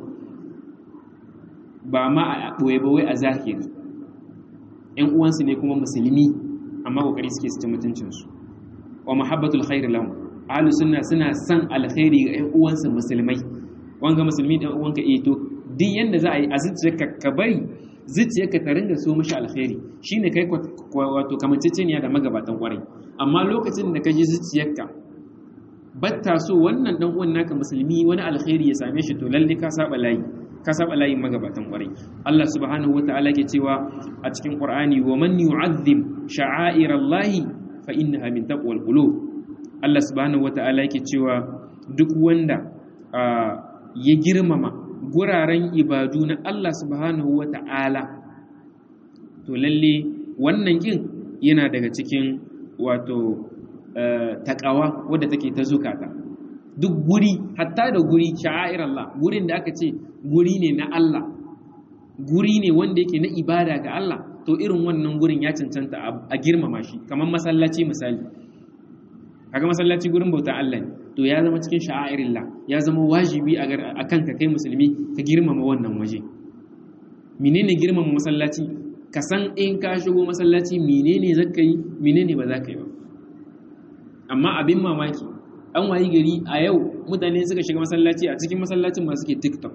ba ma a ɓoye ba wai a zahiri ƴan uwansu ne kuma musulmi amma kokari suke saci mutuncinsu wa mahabbatul khair lahum ahlus sunna suna san alkhairi ga ƴan uwansu musulmai wanga musulmi ɗan uwanka eh to duk yanda za a yi a zuciyarka ka bari zuciyarka ta ringa so mishi alkhairi shine kai wato kamanceceniya da magabatan kwarai amma lokacin da ka ji zuciyarka batta so wannan dan uwan naka musulmi wani alkhairi ya same shi to lalle ka saba layi ka saba layin magabatan kwarai Allah subhanahu wataala ke cewa a cikin Qur'ani wa man yu'azzim sha'airallahi fa innaha min taqwal qulub Allah subhanahu wataala yake cewa duk wanda ya girmama guraren ibadu na Allah subhanahu wataala to lalle wannan kin yana daga cikin wato takawa wadda take ta zukata duk guri hatta da guri sha'air Allah gurin da aka ce guri ne na Allah guri ne wanda yake na ibada ga Allah to irin wannan gurin ya cancanta a girmama shi kamar masallaci misali kaga masallaci gurin bauta Allah ne to ya zama cikin sha'airillah ya zama wajibi a kanka kai musulmi ka girmama wannan waje menene girmama masallaci ka san in ka shigo masallaci menene zaka yi menene ba za ka yi ba amma abin mamaki an wayi gari a yau mutane suka shiga masallaci a cikin masallacin masu ke tiktok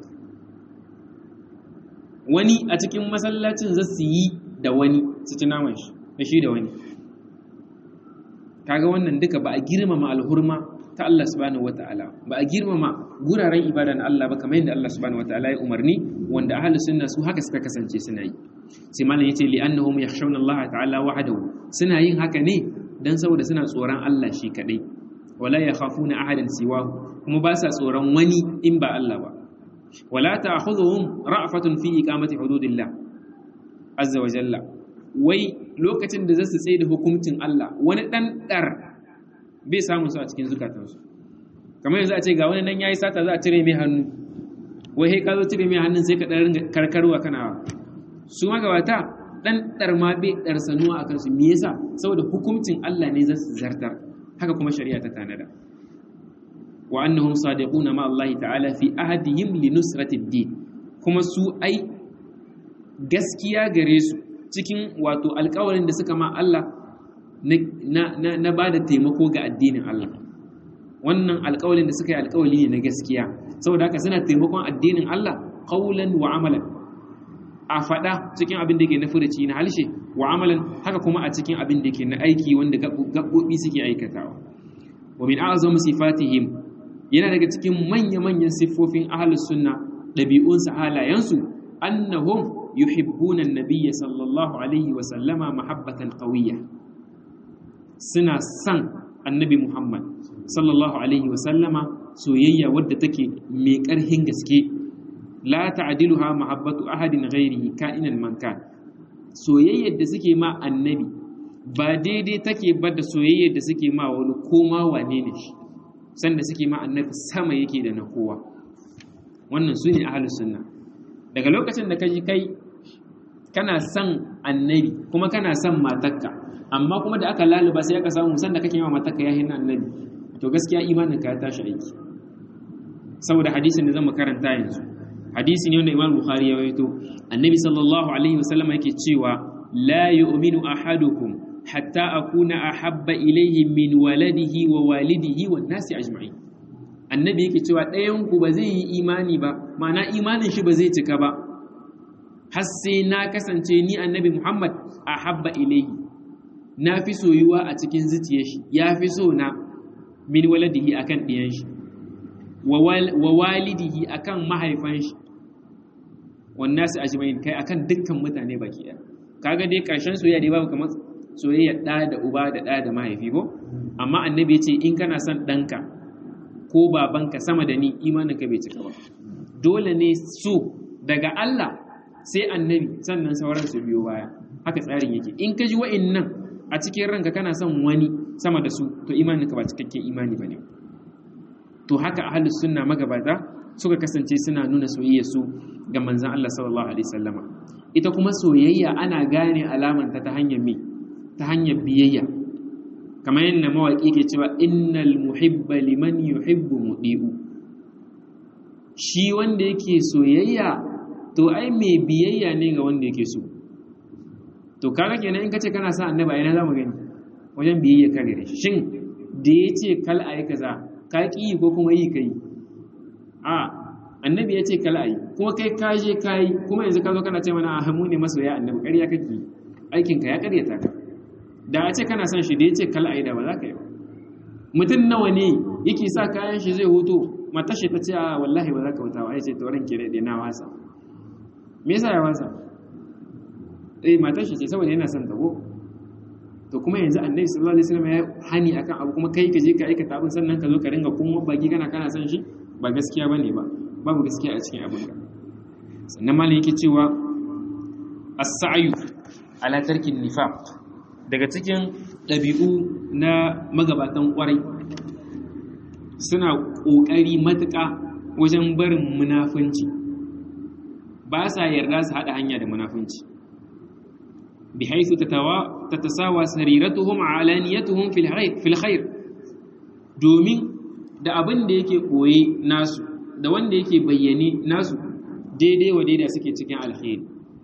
wani a cikin masallacin za su yi da wani su ci naman shi da shi da wani kaga wannan duka ba a girmama alhurma ta Allah subhanahu wata'ala ba a girmama guraren ibada na Allah ba kamar yadda Allah subhanahu wata'ala ya umarni wanda ahlus sunna su haka suka kasance suna yi sai malam yace li annahum yakhshawna Allah ta'ala wahdahu suna yin haka ne dan saboda suna tsoron Allah shi kadai wala yakhafuna ahadan siwahu kuma ba sa tsoron wani in ba Allah ba wala ta'khudhuhum ra'fatun fi iqamati hududillah azza wa jalla wai lokacin da zasu tsaye da hukuncin Allah wani dan dar bai samu su a cikin zukatansu kamar yanzu a ce ga wani nan yayi sata za a cire mai hannu wai sai ka zo cire mai hannun sai ka dan karkarwa kana su magabata dan dar ma bai dar sanuwa akan su me yasa saboda hukuncin Allah ne zasu zartar haka kuma shari'a ta tanada wa annahum sadiquna ma Allah ta'ala fi ahadihim li nusrati ad-din kuma su ai gaskiya gare su cikin wato alƙawarin da suka ma Allah na na ba da taimako ga addinin Allah wannan alƙawarin da suka yi alƙawari ne na gaskiya saboda haka suna taimakon addinin Allah qaulan wa amalan a faɗa cikin abin da ke na furuci na halshe wa amalan haka kuma a cikin abin da ke na aiki wanda gaɓoɓi suke aikatawa wa min a'zamu sifatihim yana daga cikin manya-manyan siffofin ahlus sunna ɗabi'unsu halayensu annahum yuhibbuna an-nabiyya sallallahu alaihi wa sallama mahabbatan qawiyya suna san annabi Muhammad sallallahu alaihi wa sallama soyayya wadda take mai ƙarhin gaske la ta'diluha mahabbatu ahadin ghairihi ka'inan man kan soyayyar da suke ma annabi ba daidai take ba da soyayyar da suke ma wani koma wane ne shi sanda suke ma annabi sama yake da na kowa wannan su ne ahlus sunna daga lokacin da kaji kai kana son annabi kuma kana son matakka amma kuma da aka laluba sai aka samu sanda kake ma matakka ya hinna annabi to gaskiya imanin ka ya tashi aiki saboda hadisin da zan karanta yanzu hadisi ne wanda Imam Bukhari ya rawaito annabi sallallahu alaihi wasallam yake cewa la yu'minu ahadukum hatta akuna ahabba ilayhi min waladihi wa walidihi wan nasi ajma'in annabi yake cewa ɗayan ku ba zai yi imani ba ma'ana imanin shi ba zai cika ba har sai na kasance ni annabi Muhammad ahabba ilayhi na fi soyuwa a cikin zuciyar shi ya fi so na min waladihi akan ɗiyan shi wa walidihi akan mahaifan shi wannan su ajma'in kai akan dukkan mutane baki ɗaya kaga dai ƙarshen soyayya dai babu kamar soyayya ɗa da uba da ɗa da mahaifi ko amma annabi ya ce in kana son ɗanka ko babanka sama da ni imanin ka bai cika ba dole ne so daga Allah sai annabi sannan sauran su biyo baya haka tsarin yake in ka ji wa'innan a cikin ranka kana son wani sama da su to imanin ka ba cikakken imani bane to haka ahlus sunna magabata suka kasance suna nuna soyayya su ga manzon Allah sallallahu alaihi wasallama ita kuma soyayya ana gane alamanta ta hanyar me ta hanyar biyayya kamar yadda mawaƙi ke cewa innal muhibba liman yuhibbu mudi'u shi wanda yake soyayya to ai mai biyayya ne ga wanda yake so to kaga kenan in kace kana sa annabi ina zamu gani wajen biyayya ka gare shi shin da yace kal ayi kaza ka ki ko kuma yi kai a annabi ya ce kal ayi kuma kai ka je kai kuma yanzu ka zo kana ce mana a mu ne masoya annabi ƙarya kake aikin ka ya ƙaryata ka da a ce kana son shi da ya ce kal ayi da ba za ka yi ba mutum nawa ne yake sa kayan shi zai hutu matar shi ta ce a wallahi ba za ka wuta ba ya ce to ranke da na wasa me yasa ya wasa eh matar shi ce saboda yana son ta ko to kuma yanzu annabi sallallahu alaihi wasallam ya hani akan abu kuma kai ka je ka aikata abin sannan ka zo ka ringa kuma baki kana kana son shi ba gaskiya bane ba babu gaskiya a cikin abin ka sannan malai yake cewa as-sa'yu ala tarkin nifaq daga cikin ɗabi'u na magabatan ƙwarai suna ƙoƙari matuƙa wajen barin munafunci ba sa yarda su haɗa hanya da munafunci bi haisu ta tasawa sariratuhum alaniyatuhum fil khair domin da abin da yake koye nasu da wanda yake bayyane nasu daidai wa daidai suke cikin alkhairi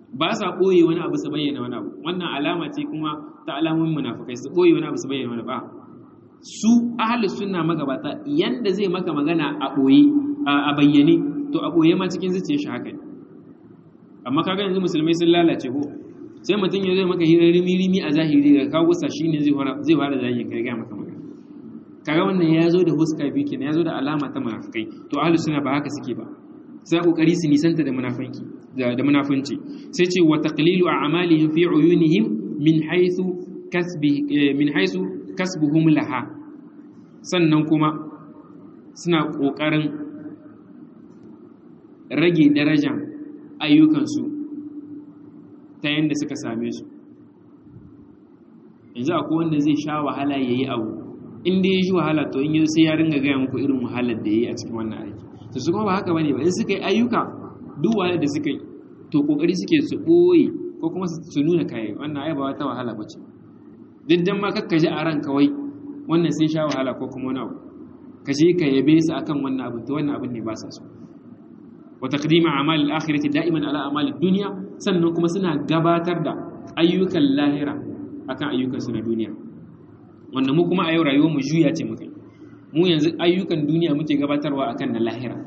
ba sa ɓoye wani abu su bayyana wani abu wannan alama ce kuma ta alamun munafukai su ɓoye wani abu su bayyana wani ba su ahalus sunna magabata yanda zai maka magana a ɓoye a bayyane to a ɓoye ma cikin zuciyar shi haka ne amma kaga yanzu musulmai sun lalace ko sai mutum ya zai maka hirar rimi-rimi a zahiri da kawo gusa shi ne zai fara zagin kai gaya maka magana kaga wannan ya zo da huska biyu kenan ya zo da alama ta munafukai to ahlus sunna ba haka suke ba sai kokari su nisanta da munafanki da munafunci sai ce wa taqlilu a'malihim fi uyunihim min haythu kasbi min haythu kasbuhum laha sannan kuma suna kokarin rage darajar ayyukansu ta yadda suka same su yanzu akwai wanda zai sha wahala ya yi abu inda ya shi wahala to in yi sai ya ringa gaya muku irin wahalar da ya yi a cikin wannan aiki to su kuma ba haka bane ba in suka yi ayyuka duk wahalar da suka yi to kokari suke su ɓoye ko kuma su nuna kayan wannan ai ba wata wahala ba ce duk dan ma kakka ji a ran kawai wannan sun sha wahala ko kuma wani abu ka je ka yabe su akan wannan abu to wannan abin ne ba sa so wa taqdima a'mal al-akhirati da'iman ala a'mal ad-dunya sannan kuma suna gabatar da ayyukan lahira akan ayyukan su na duniya wanda mu kuma a yau rayuwar mu juya ce mukai mu yanzu ayyukan duniya muke gabatarwa akan na lahira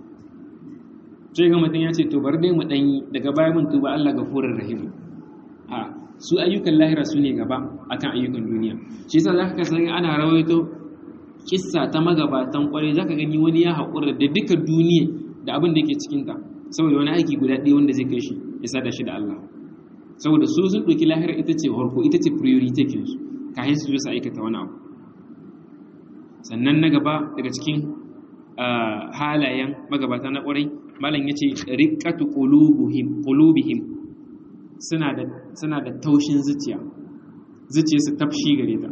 sai ga mutum ya ce to bar dai mu danyi daga baya mun tuba Allah gafurur rahim a su ayyukan lahira su ne gaba akan ayyukan duniya shi yasa zaka san ana rawaito kissa ta magabatan kwarai zaka gani wani ya haƙura da duka duniya da abin da yake cikinta saboda wani aiki guda ɗaya wanda zai kai shi ya sada shi da Allah saboda su sun ɗauki lahira ita ce harko ita ce priority ke su kayan su su aikata wani abu sannan na gaba daga cikin halayen magabata na ƙwarai malam ya ce riƙatu ƙulubihim suna da taushin zuciya zuciya su tafshi gare ta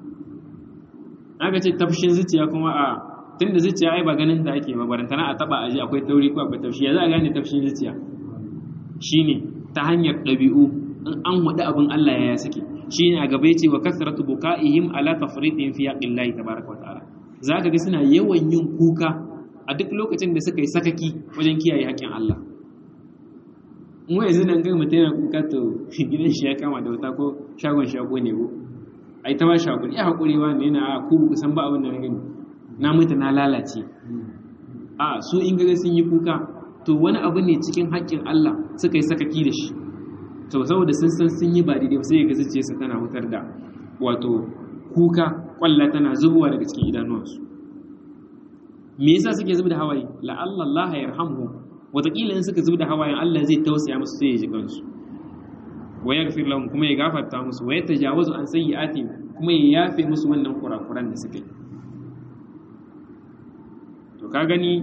aka ce tafshin zuciya kuma a tun da zuciya ai ba ganin da ake mabarantana a taba aji akwai tauri ko akwai tafshi ya za a gane tafshin zuciya shine ta hanyar ɗabi'u in an waɗi abin Allah ya sake shine a gaba yace wa kasratu bukaihim ala tafritin fi yaqillahi tabaaraka wa ta'ala zaka ga suna yawan yin kuka a duk lokacin da suka yi sakaki wajen kiyaye haƙƙin Allah in wai yanzu nan ga mutum yana kuka to gidan shi ya kama da wuta ko shagon shago ne ko ai ta ba shi hakuri ya hakuri wa ne na ku kusan ba abin da na gani na mutu na lalace a su in gaga sun yi kuka to wani abu ne cikin haƙƙin Allah suka yi sakaki da shi to saboda sun san sun yi ba daidai sai ga zuciyarsa tana hutar da wato kuka kwalla tana zubowa daga cikin idanuwansu me yasa suke zuba da hawaye la'alla Allah ya yarhamu wataƙila in suka zuba da hawayen Allah zai tausaya musu sai ya ji kansu wa yaghfir lahum kuma ya gafarta musu wa yatajawazu an sayyi'atihim kuma ya yafe musu wannan kurakuran da suka yi to ka gani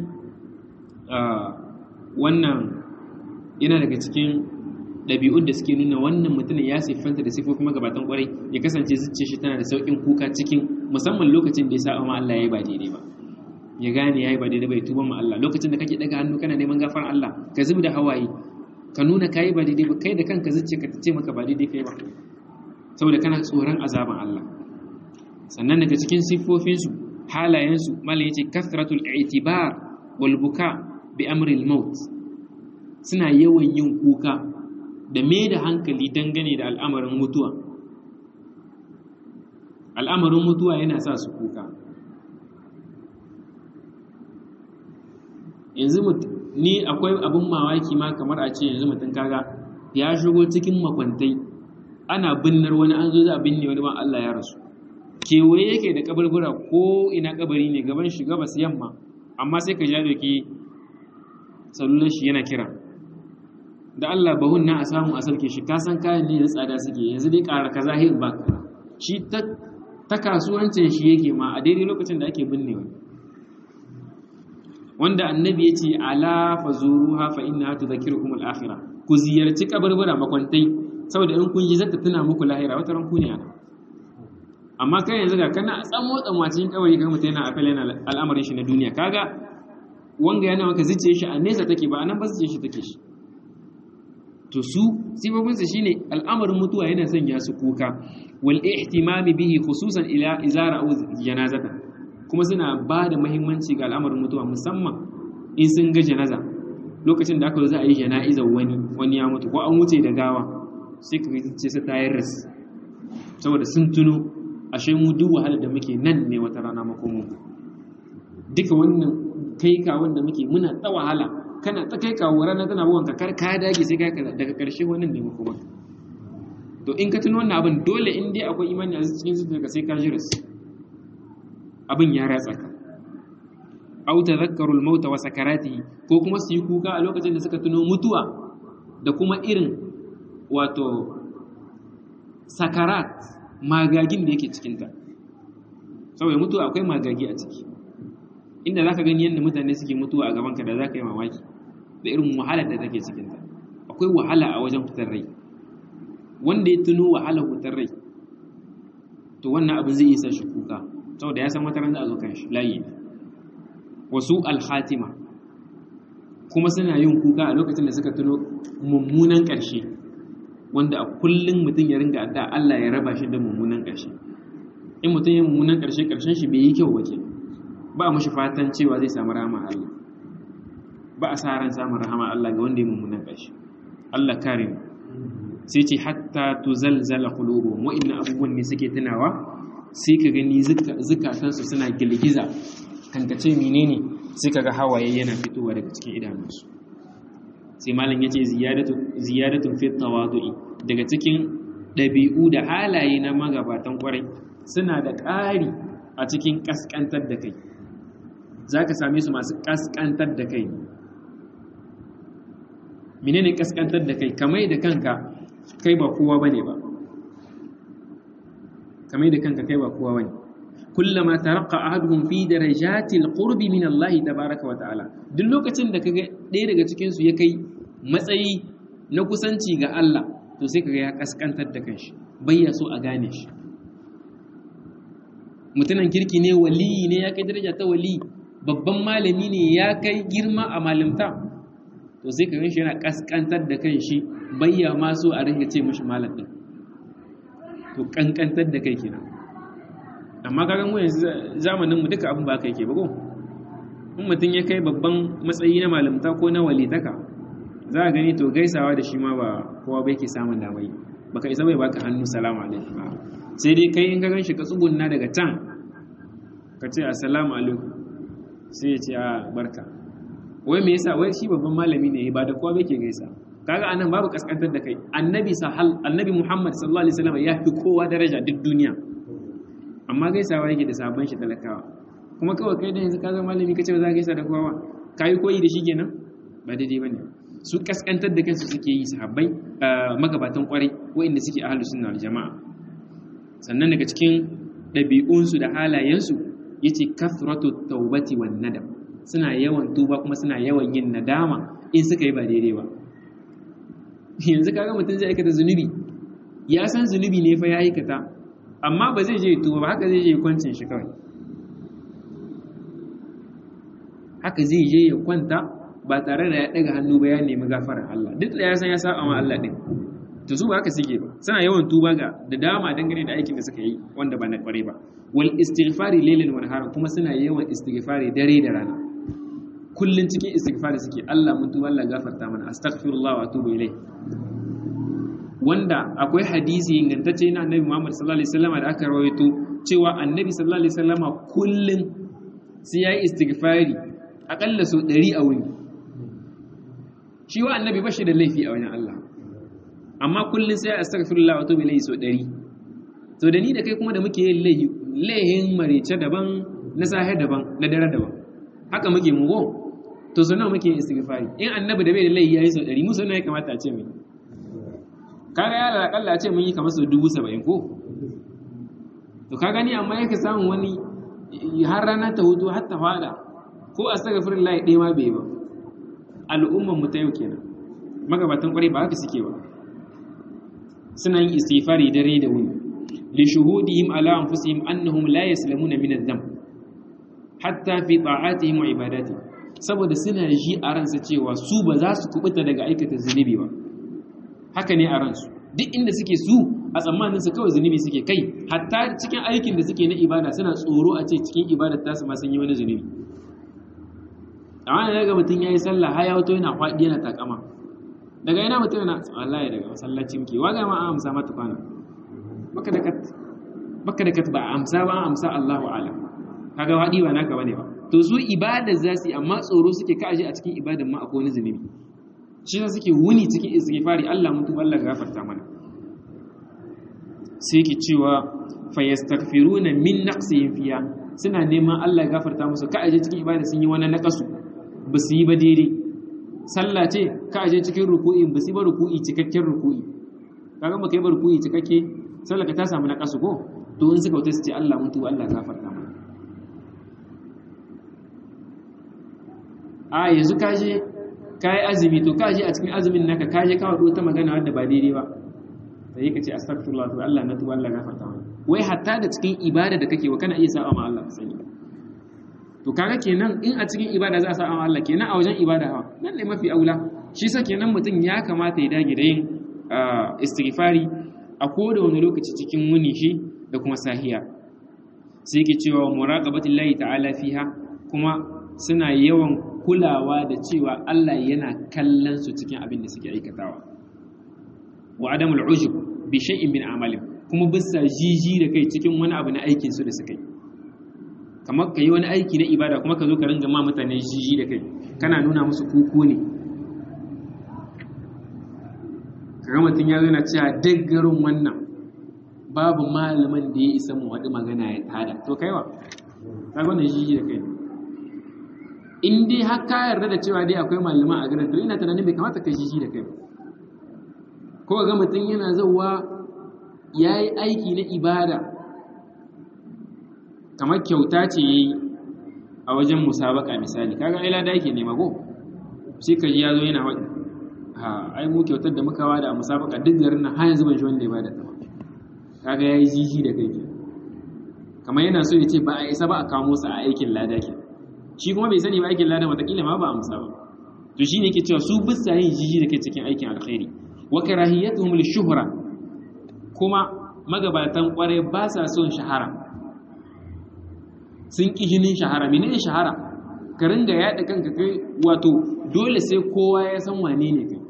wannan yana daga cikin ɗabi'un da suke nuna wannan mutumin ya siffanta da siffofin magabatan kwarai ya kasance zuciya shi tana da sauƙin kuka cikin musamman lokacin da ya sa ma Allah ya yi ba daidai ba ya gane ya yi ba daidai ba ya tuba ma Allah lokacin da kake daga hannu kana neman gafar Allah ka zubi da hawaye ka nuna ka yi ba daidai ba kai da kanka zuciya ka ce maka ba daidai kai ba saboda kana tsoron azaban Allah sannan daga cikin siffofinsu halayensu malam yace kasratul i'tibar wal buka bi amri al maut suna yawan yin kuka da me da hankali dangane da al'amarin mutuwa al'amarin mutuwa yana sa su kuka yanzu ni akwai abin mamaki ma kamar a ce yanzu mutum kaga ya shigo cikin makwantai ana binnar wani an zo za a binne wani ma Allah ya rasu kewaye yake da kabarbura ko ina kabari ne gaban shi gabas yamma amma sai ka ja doki salular shi yana kira da Allah bahun na a samu a sauke shi kasan kayan ne da tsada suke yanzu dai ƙara kaza hin ba shi ta kasuwancin shi yake ma a daidai lokacin da ake binne wani wanda annabi ya ce ala fa zuruha fa inna tudhakkirukum al-akhirah ku ziyarci kabarbura makwantai saboda in kun yi zata tuna muku lahira wata ran ku ne ana amma kai yanzu ga kana tsamo tsamwacin kawai ga mutum yana afel yana al'amarin shi na duniya kaga wanga yana maka zuciye shi a nesa take ba anan ba zuciye shi take shi to su sifofin sa shine al'amarin mutuwa yana sanya su kuka wal ihtimami bihi khususan ila izara aw janazata kuma suna ba da muhimmanci ga al'amarin mutuwa musamman in sun ga janaza lokacin da aka zo za a yi jana'izar wani wani ya mutu ko an wuce da gawa sai ka ce sai ta yi ras saboda sun tuno ashe mu duk wahalar da muke nan ne wata rana makomo duka wannan kai ka wanda muke muna ta wahala kana ta kai kawo rana tana buwan ka kar ka dage sai kai daga karshe wannan ne makoma to in ka tuno wannan abin dole in dai akwai imani a cikin zuciyarka sai ka jiris abin ya ratsa ka aw tadhakkaru al-maut wa sakaratihi ko kuma su yi kuka a lokacin da suka tuno mutuwa da kuma irin wato sakarat magagin da yake cikinta saboda mutuwa akwai magagi a ciki inda za ka gani yadda mutane suke mutuwa a gabanka da za ka yi mamaki da irin wahalar da take cikinta akwai wahala a wajen fitar rai wanda ya tuno wahalar fitar rai to wannan abin zai isa shi kuka saboda ya san wata ran da a zo kan shi layi ne wasu alhatima kuma suna yin kuka a lokacin da suka tuno mummunan ƙarshe wanda a kullum mutum ya ringa adda Allah ya raba shi da mummunan ƙarshe in mutum ya mummunan ƙarshe ƙarshen shi bai yi kyau wace ba a mashi fatan cewa zai samu rahama Allah ba a sa ran samun rahama Allah ga wanda ya mummunan ƙarshe Allah kare mu sai ce hatta tuzalzala qulubuhum wa inna abubuwan ne suke tunawa sai ka gani zukatansu suna girgiza kankace menene sai kaga hawaye yana fitowa daga cikin idanunsu sai malam yace ziyadatu ziyadatun fi tawadu'i daga cikin dabi'u da halaye na magabatan kwarai suna da ƙari a cikin kaskantar da kai zaka same su masu kaskantar da kai menene kaskantar da kai kamai da kanka kai ba kowa bane ba kamai da kanka kai ba kowa bane kullama taraqqa ahaduhum fi darajati alqurbi min Allah tabaaraka wa ta'ala duk lokacin da kaga ɗaya daga cikin su ya kai matsayi na kusanci ga Allah to sai kaga ya kaskantar da kanshi bayya so a gane shi mutunan kirki ne wali ne ya kai daraja ta wali babban malami ne ya kai girma a malimta to sai kaga shi yana kaskantar da kanshi bayya ma so a ringa ce mishi malam din to kankantar da kai kenan amma kaga mu yanzu zamanin mu duka abin ba kai ke ba ko in mutum ya kai babban matsayi na malamta ko na walitaka za a gani to gaisawa da shi ma ba kowa bai ke samun damai baka isa bai baka hannu salamu alaikum sai dai kai in ka gan shi ka tsugunna daga can ka ce assalamu alaikum sai ya ce a barka wai me yasa wai shi babban malami ne ba da kowa bai ke gaisa kaga anan babu kaskantar da kai annabi sahal annabi muhammad sallallahu alaihi wasallam ya fi kowa daraja duk duniya amma gaisawa yake da sabon shi talakawa kuma kawai kai da yanzu ka zama malami kace ba za ka gaisa da kowa kai koyi da shi kenan ba daidai bane su kaskantar da kansu suke yi sahabbai magabatan kwarai waɗanda suke ahlus sunna wal jama'a sannan daga cikin ɗabi'unsu da halayensu yace kathratu tawbati wan nadam suna yawan tuba kuma suna yawan yin nadama in suka yi ba daidai ba yanzu kaga mutum zai aikata zunubi ya san zunubi ne fa ya aikata amma ba zai je tuba ba haka zai je kwancin shi kawai haka zai je ya kwanta ba tare da ya daga hannu ba ya nemi gafarar Allah duk da ya san ya saba ma Allah din to su ba haka suke ba suna yawan tuba ga da dama dangane da aikin da suka yi wanda ba na kware ba wal istighfari laylan wa nahara kuma suna yawan istighfari dare da rana kullun cikin istighfari suke Allah mun tuba Allah gafarta mana astaghfirullah wa atubu ilayh wanda akwai hadisi ingantacce na annabi Muhammad sallallahu alaihi wasallam da aka rawaito cewa annabi sallallahu alaihi wasallam kullun sai yayi istighfari akalla so 100 a wuni shi wa annabi bashi da laifi a wajen Allah amma kullun sai astaghfirullah wa atubu ilayhi so 100 to da ni da kai kuma da muke yin laifi laihin marice daban na sahe daban na dare daban haka muke mu go to so nawa muke yin istighfari in annabi da bai da laifi yayi so 100 mu so nawa ya kamata a ce mai kaga ya da akalla ce mun yi kamar sau dubu saba'in ko to ka gani amma yake samun wani har rana ta hutu har ta fada ko a saka firin layi ɗaya ma bai ba al'umman mu ta yau kenan magabatan kwarai ba haka suke ba suna yin istighfari dare da wuni li shuhudihim ala anfusihim annahum la yaslamuna min adh-dhanb hatta fi ta'atihim wa ibadatihim saboda suna ji a ransa cewa su ba za su kubuta daga aikata zunubi ba haka ne a ransu duk inda suke su a tsammanin su kawai zunubi suke kai hatta cikin aikin da suke na ibada suna tsoro a ce cikin ibadar tasu ma sun yi wani zunubi amma da daga mutum yayi sallah har ya wato yana faɗi yana takama daga ina mutum yana wallahi daga masallaci muke waga ma an amsa mata kwana baka da kat baka da kat ba amsa ba amsa Allahu a'lam kaga wadi ba naka bane ba to su ibada za su amma tsoro suke kaje a cikin ibadan ma akwai wani zunubi shi yasa suke wuni cikin istighfari Allah mutu Allah gafarta mana sai yake cewa fayastaghfiruna min naqsihim fiya suna neman Allah gafarta musu ka aje cikin ibada sun yi wani naqasu ba su yi ba daidai sallah ce ka aje cikin ruku'i ba su yi ba ruku'i cikakken ruku'i kaga ba kai ba ruku'i cikakke sallah ka ta samu naqasu ko to in suka wuce su ce Allah mutu Allah gafarta mana a yanzu kaje kayi azumi to kaje a cikin azumin naka kaje ka wado ta magana wadda ba daidai ba sai ka ce astaghfirullah to Allah na tuba Allah gafarta mana wai hatta da cikin ibada da kake wa kana iya sa'a ma Allah sani to kaga kenan in a cikin ibada za a sa'a ma Allah kenan a wajen ibada ha nan ne mafi aula shi sa kenan mutum ya kamata ya dage da yin istighfari a koda wani lokaci cikin wuni shi da kuma sahiya sai yake cewa muraqabatillahi ta'ala fiha kuma suna yawan kulawa da cewa Allah yana kallon su cikin abin da suke aikatawa wa adamul ujub bi shay'in min amalin kuma bisa jiji da kai cikin wani abu na aikin su da suka yi kamar ka yi wani aiki na ibada kuma ka zo ka ringa ma mutane jiji da kai kana nuna musu kuku ne kaga mutum ya zana cewa duk garin wannan babu malamin da ya isa mu waɗi magana ya tada to kaiwa kaga wannan jiji da kai in dai har ka yarda da cewa dai akwai malaman a garin to ina tunanin bai kamata ka jiji da kai ko ga mutum yana zauwa ya yi aiki na ibada kamar kyauta ce ya yi a wajen musabaka misali kaga ai lada yake nema ko sai ka ji ya zo yana waɗi ha ai mu kyautar da muka wada a musabaka duk garin nan har yanzu ban shi wanda ya bada ta ba kaga ya yi jiji da kai ke kamar yana so ya ce ba a isa ba a kamo sa a aikin lada ke shi kuma bai sani ba aikin lada watakila ma ba a musa ba to shi ne ke cewa su bisa yin jiji da kai cikin aikin alkhairi wa karahiyatuhum lishuhra kuma magabatan kware ba sa son shahara sun ƙi jinin shahara menene shahara ka ringa yaɗa kanka kai wato dole sai kowa ya san wane ne kai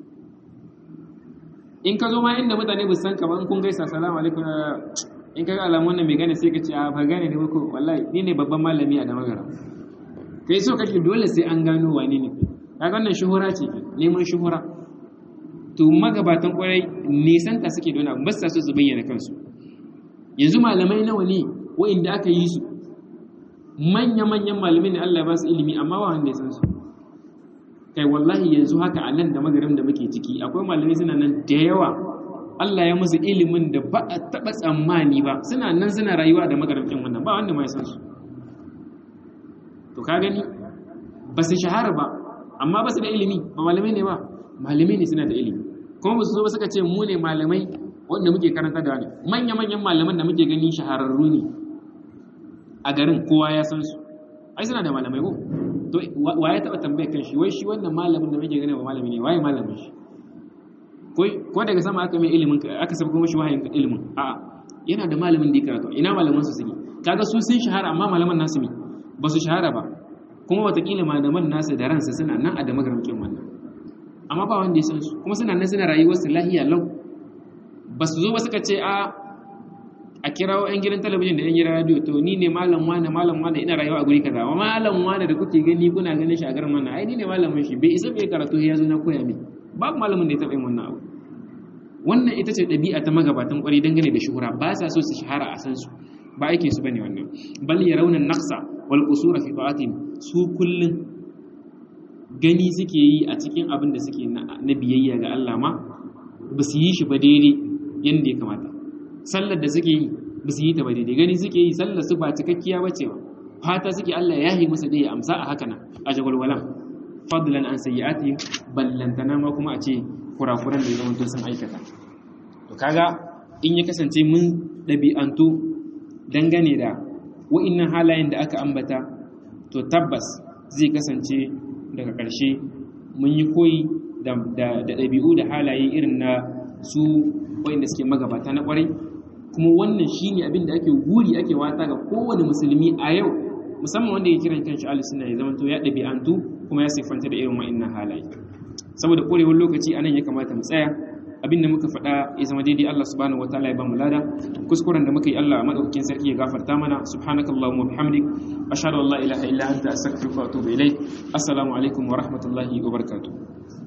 in ka zo ma inda mutane ba san ka ba in kun gaisa salamu alaikum in ka ga alamun wannan mai gane sai ka ce a ba gane ne ba ko wallahi ni ne babban malami a damagara kai so kake dole sai an gano wane ne kai kaga wannan shuhura ce neman shuhura to magabatan kwarai nisan ta suke dona ba sa so su bayyana kansu yanzu malamai nawa ne wa'inda aka yi su manya-manyan malamai ne Allah ba su ilimi amma ba wanda ya san su kai wallahi yanzu haka a nan da magarin da muke ciki akwai malamai suna nan da yawa Allah ya musu ilimin da ba a taɓa tsammani ba suna nan suna rayuwa da magarin ɗin wannan ba wanda ma ya san su to ka gani ba su shahara ba amma ba su da ilimi ba malamai ne ba malamai ne suna da ilimi kuma ba su zo ba suka ce mu ne malamai wanda muke karanta da wani manya-manyan malaman da muke gani shahararru ne a garin kowa ya san su ai suna da malamai ko to wa ya taba tambayar kan shi wai shi wannan malamin da muke gani ba malami ne waye malamin shi ko ko daga sama aka mai ilimin aka saba kuma shi wahayin ilimin a yana da malamin da ya karatu ina malaman su suke kaga su sun shahara amma malaman nasu ne ba su shahara ba kuma watakila malaman nasu da ransu suna nan a da magaramcin wannan amma ba wanda ya san su kuma suna nan suna rayuwar su lahiya lau ba su zo ba suka ce a a kirawo yan gidan talabijin da yan gidan radio to ni ne malam wane malam wane ina rayuwa a guri kaza amma malam wane da kuke gani kuna ganin shi a garin wannan ai ni ne malamin shi bai isa bai karatu ya zo na koya min babu malamin da ya taɓa yin wannan abu wannan ita ce ɗabi'a ta magabatan ƙwarai dangane da shuhura ba sa so su shahara a san su ba aikin su bane wannan bal yarawna naqsa wal qusura fi ta'atin su kullun gani suke yi a cikin abin da suke na biyayya ga Allah ma ba su yi shi ba daidai yadda ya kamata sallar da suke yi ba su yi ta ba daidai gani suke yi sallar su ba cikakkiya ba ce ba fata suke Allah ya yi musu da ya amsa a haka nan a jagwalwalan fadlan an sayyi'ati ballantana ma kuma a ce kurakuran da ya zama sun aikata to kaga in ya kasance mun ɗabi'antu dangane da wa'innan halayen da aka ambata to tabbas zai kasance daga ƙarshe mun yi koyi da ɗabi'u da halaye irin na su wa'inda suke magabata na ƙwarai kuma wannan shi ne abin da ake guri ake wata ga kowane musulmi a yau musamman wanda ya kiran kanshi ahlus sunna ya zama to ya dabi'antu kuma ya siffanta da irin wa'annan halaye saboda korewar lokaci anan ya kamata mu tsaya abin da muka faɗa ya zama daidai Allah subhanahu wataala ya ba mu lada kuskuren da muka yi Allah madaukakin sarki ya gafarta mana subhanakallahumma wa bihamdik ashhadu an la ilaha illa anta astaghfiruka wa atubu ilaik assalamu alaikum wa rahmatullahi wa barakatuh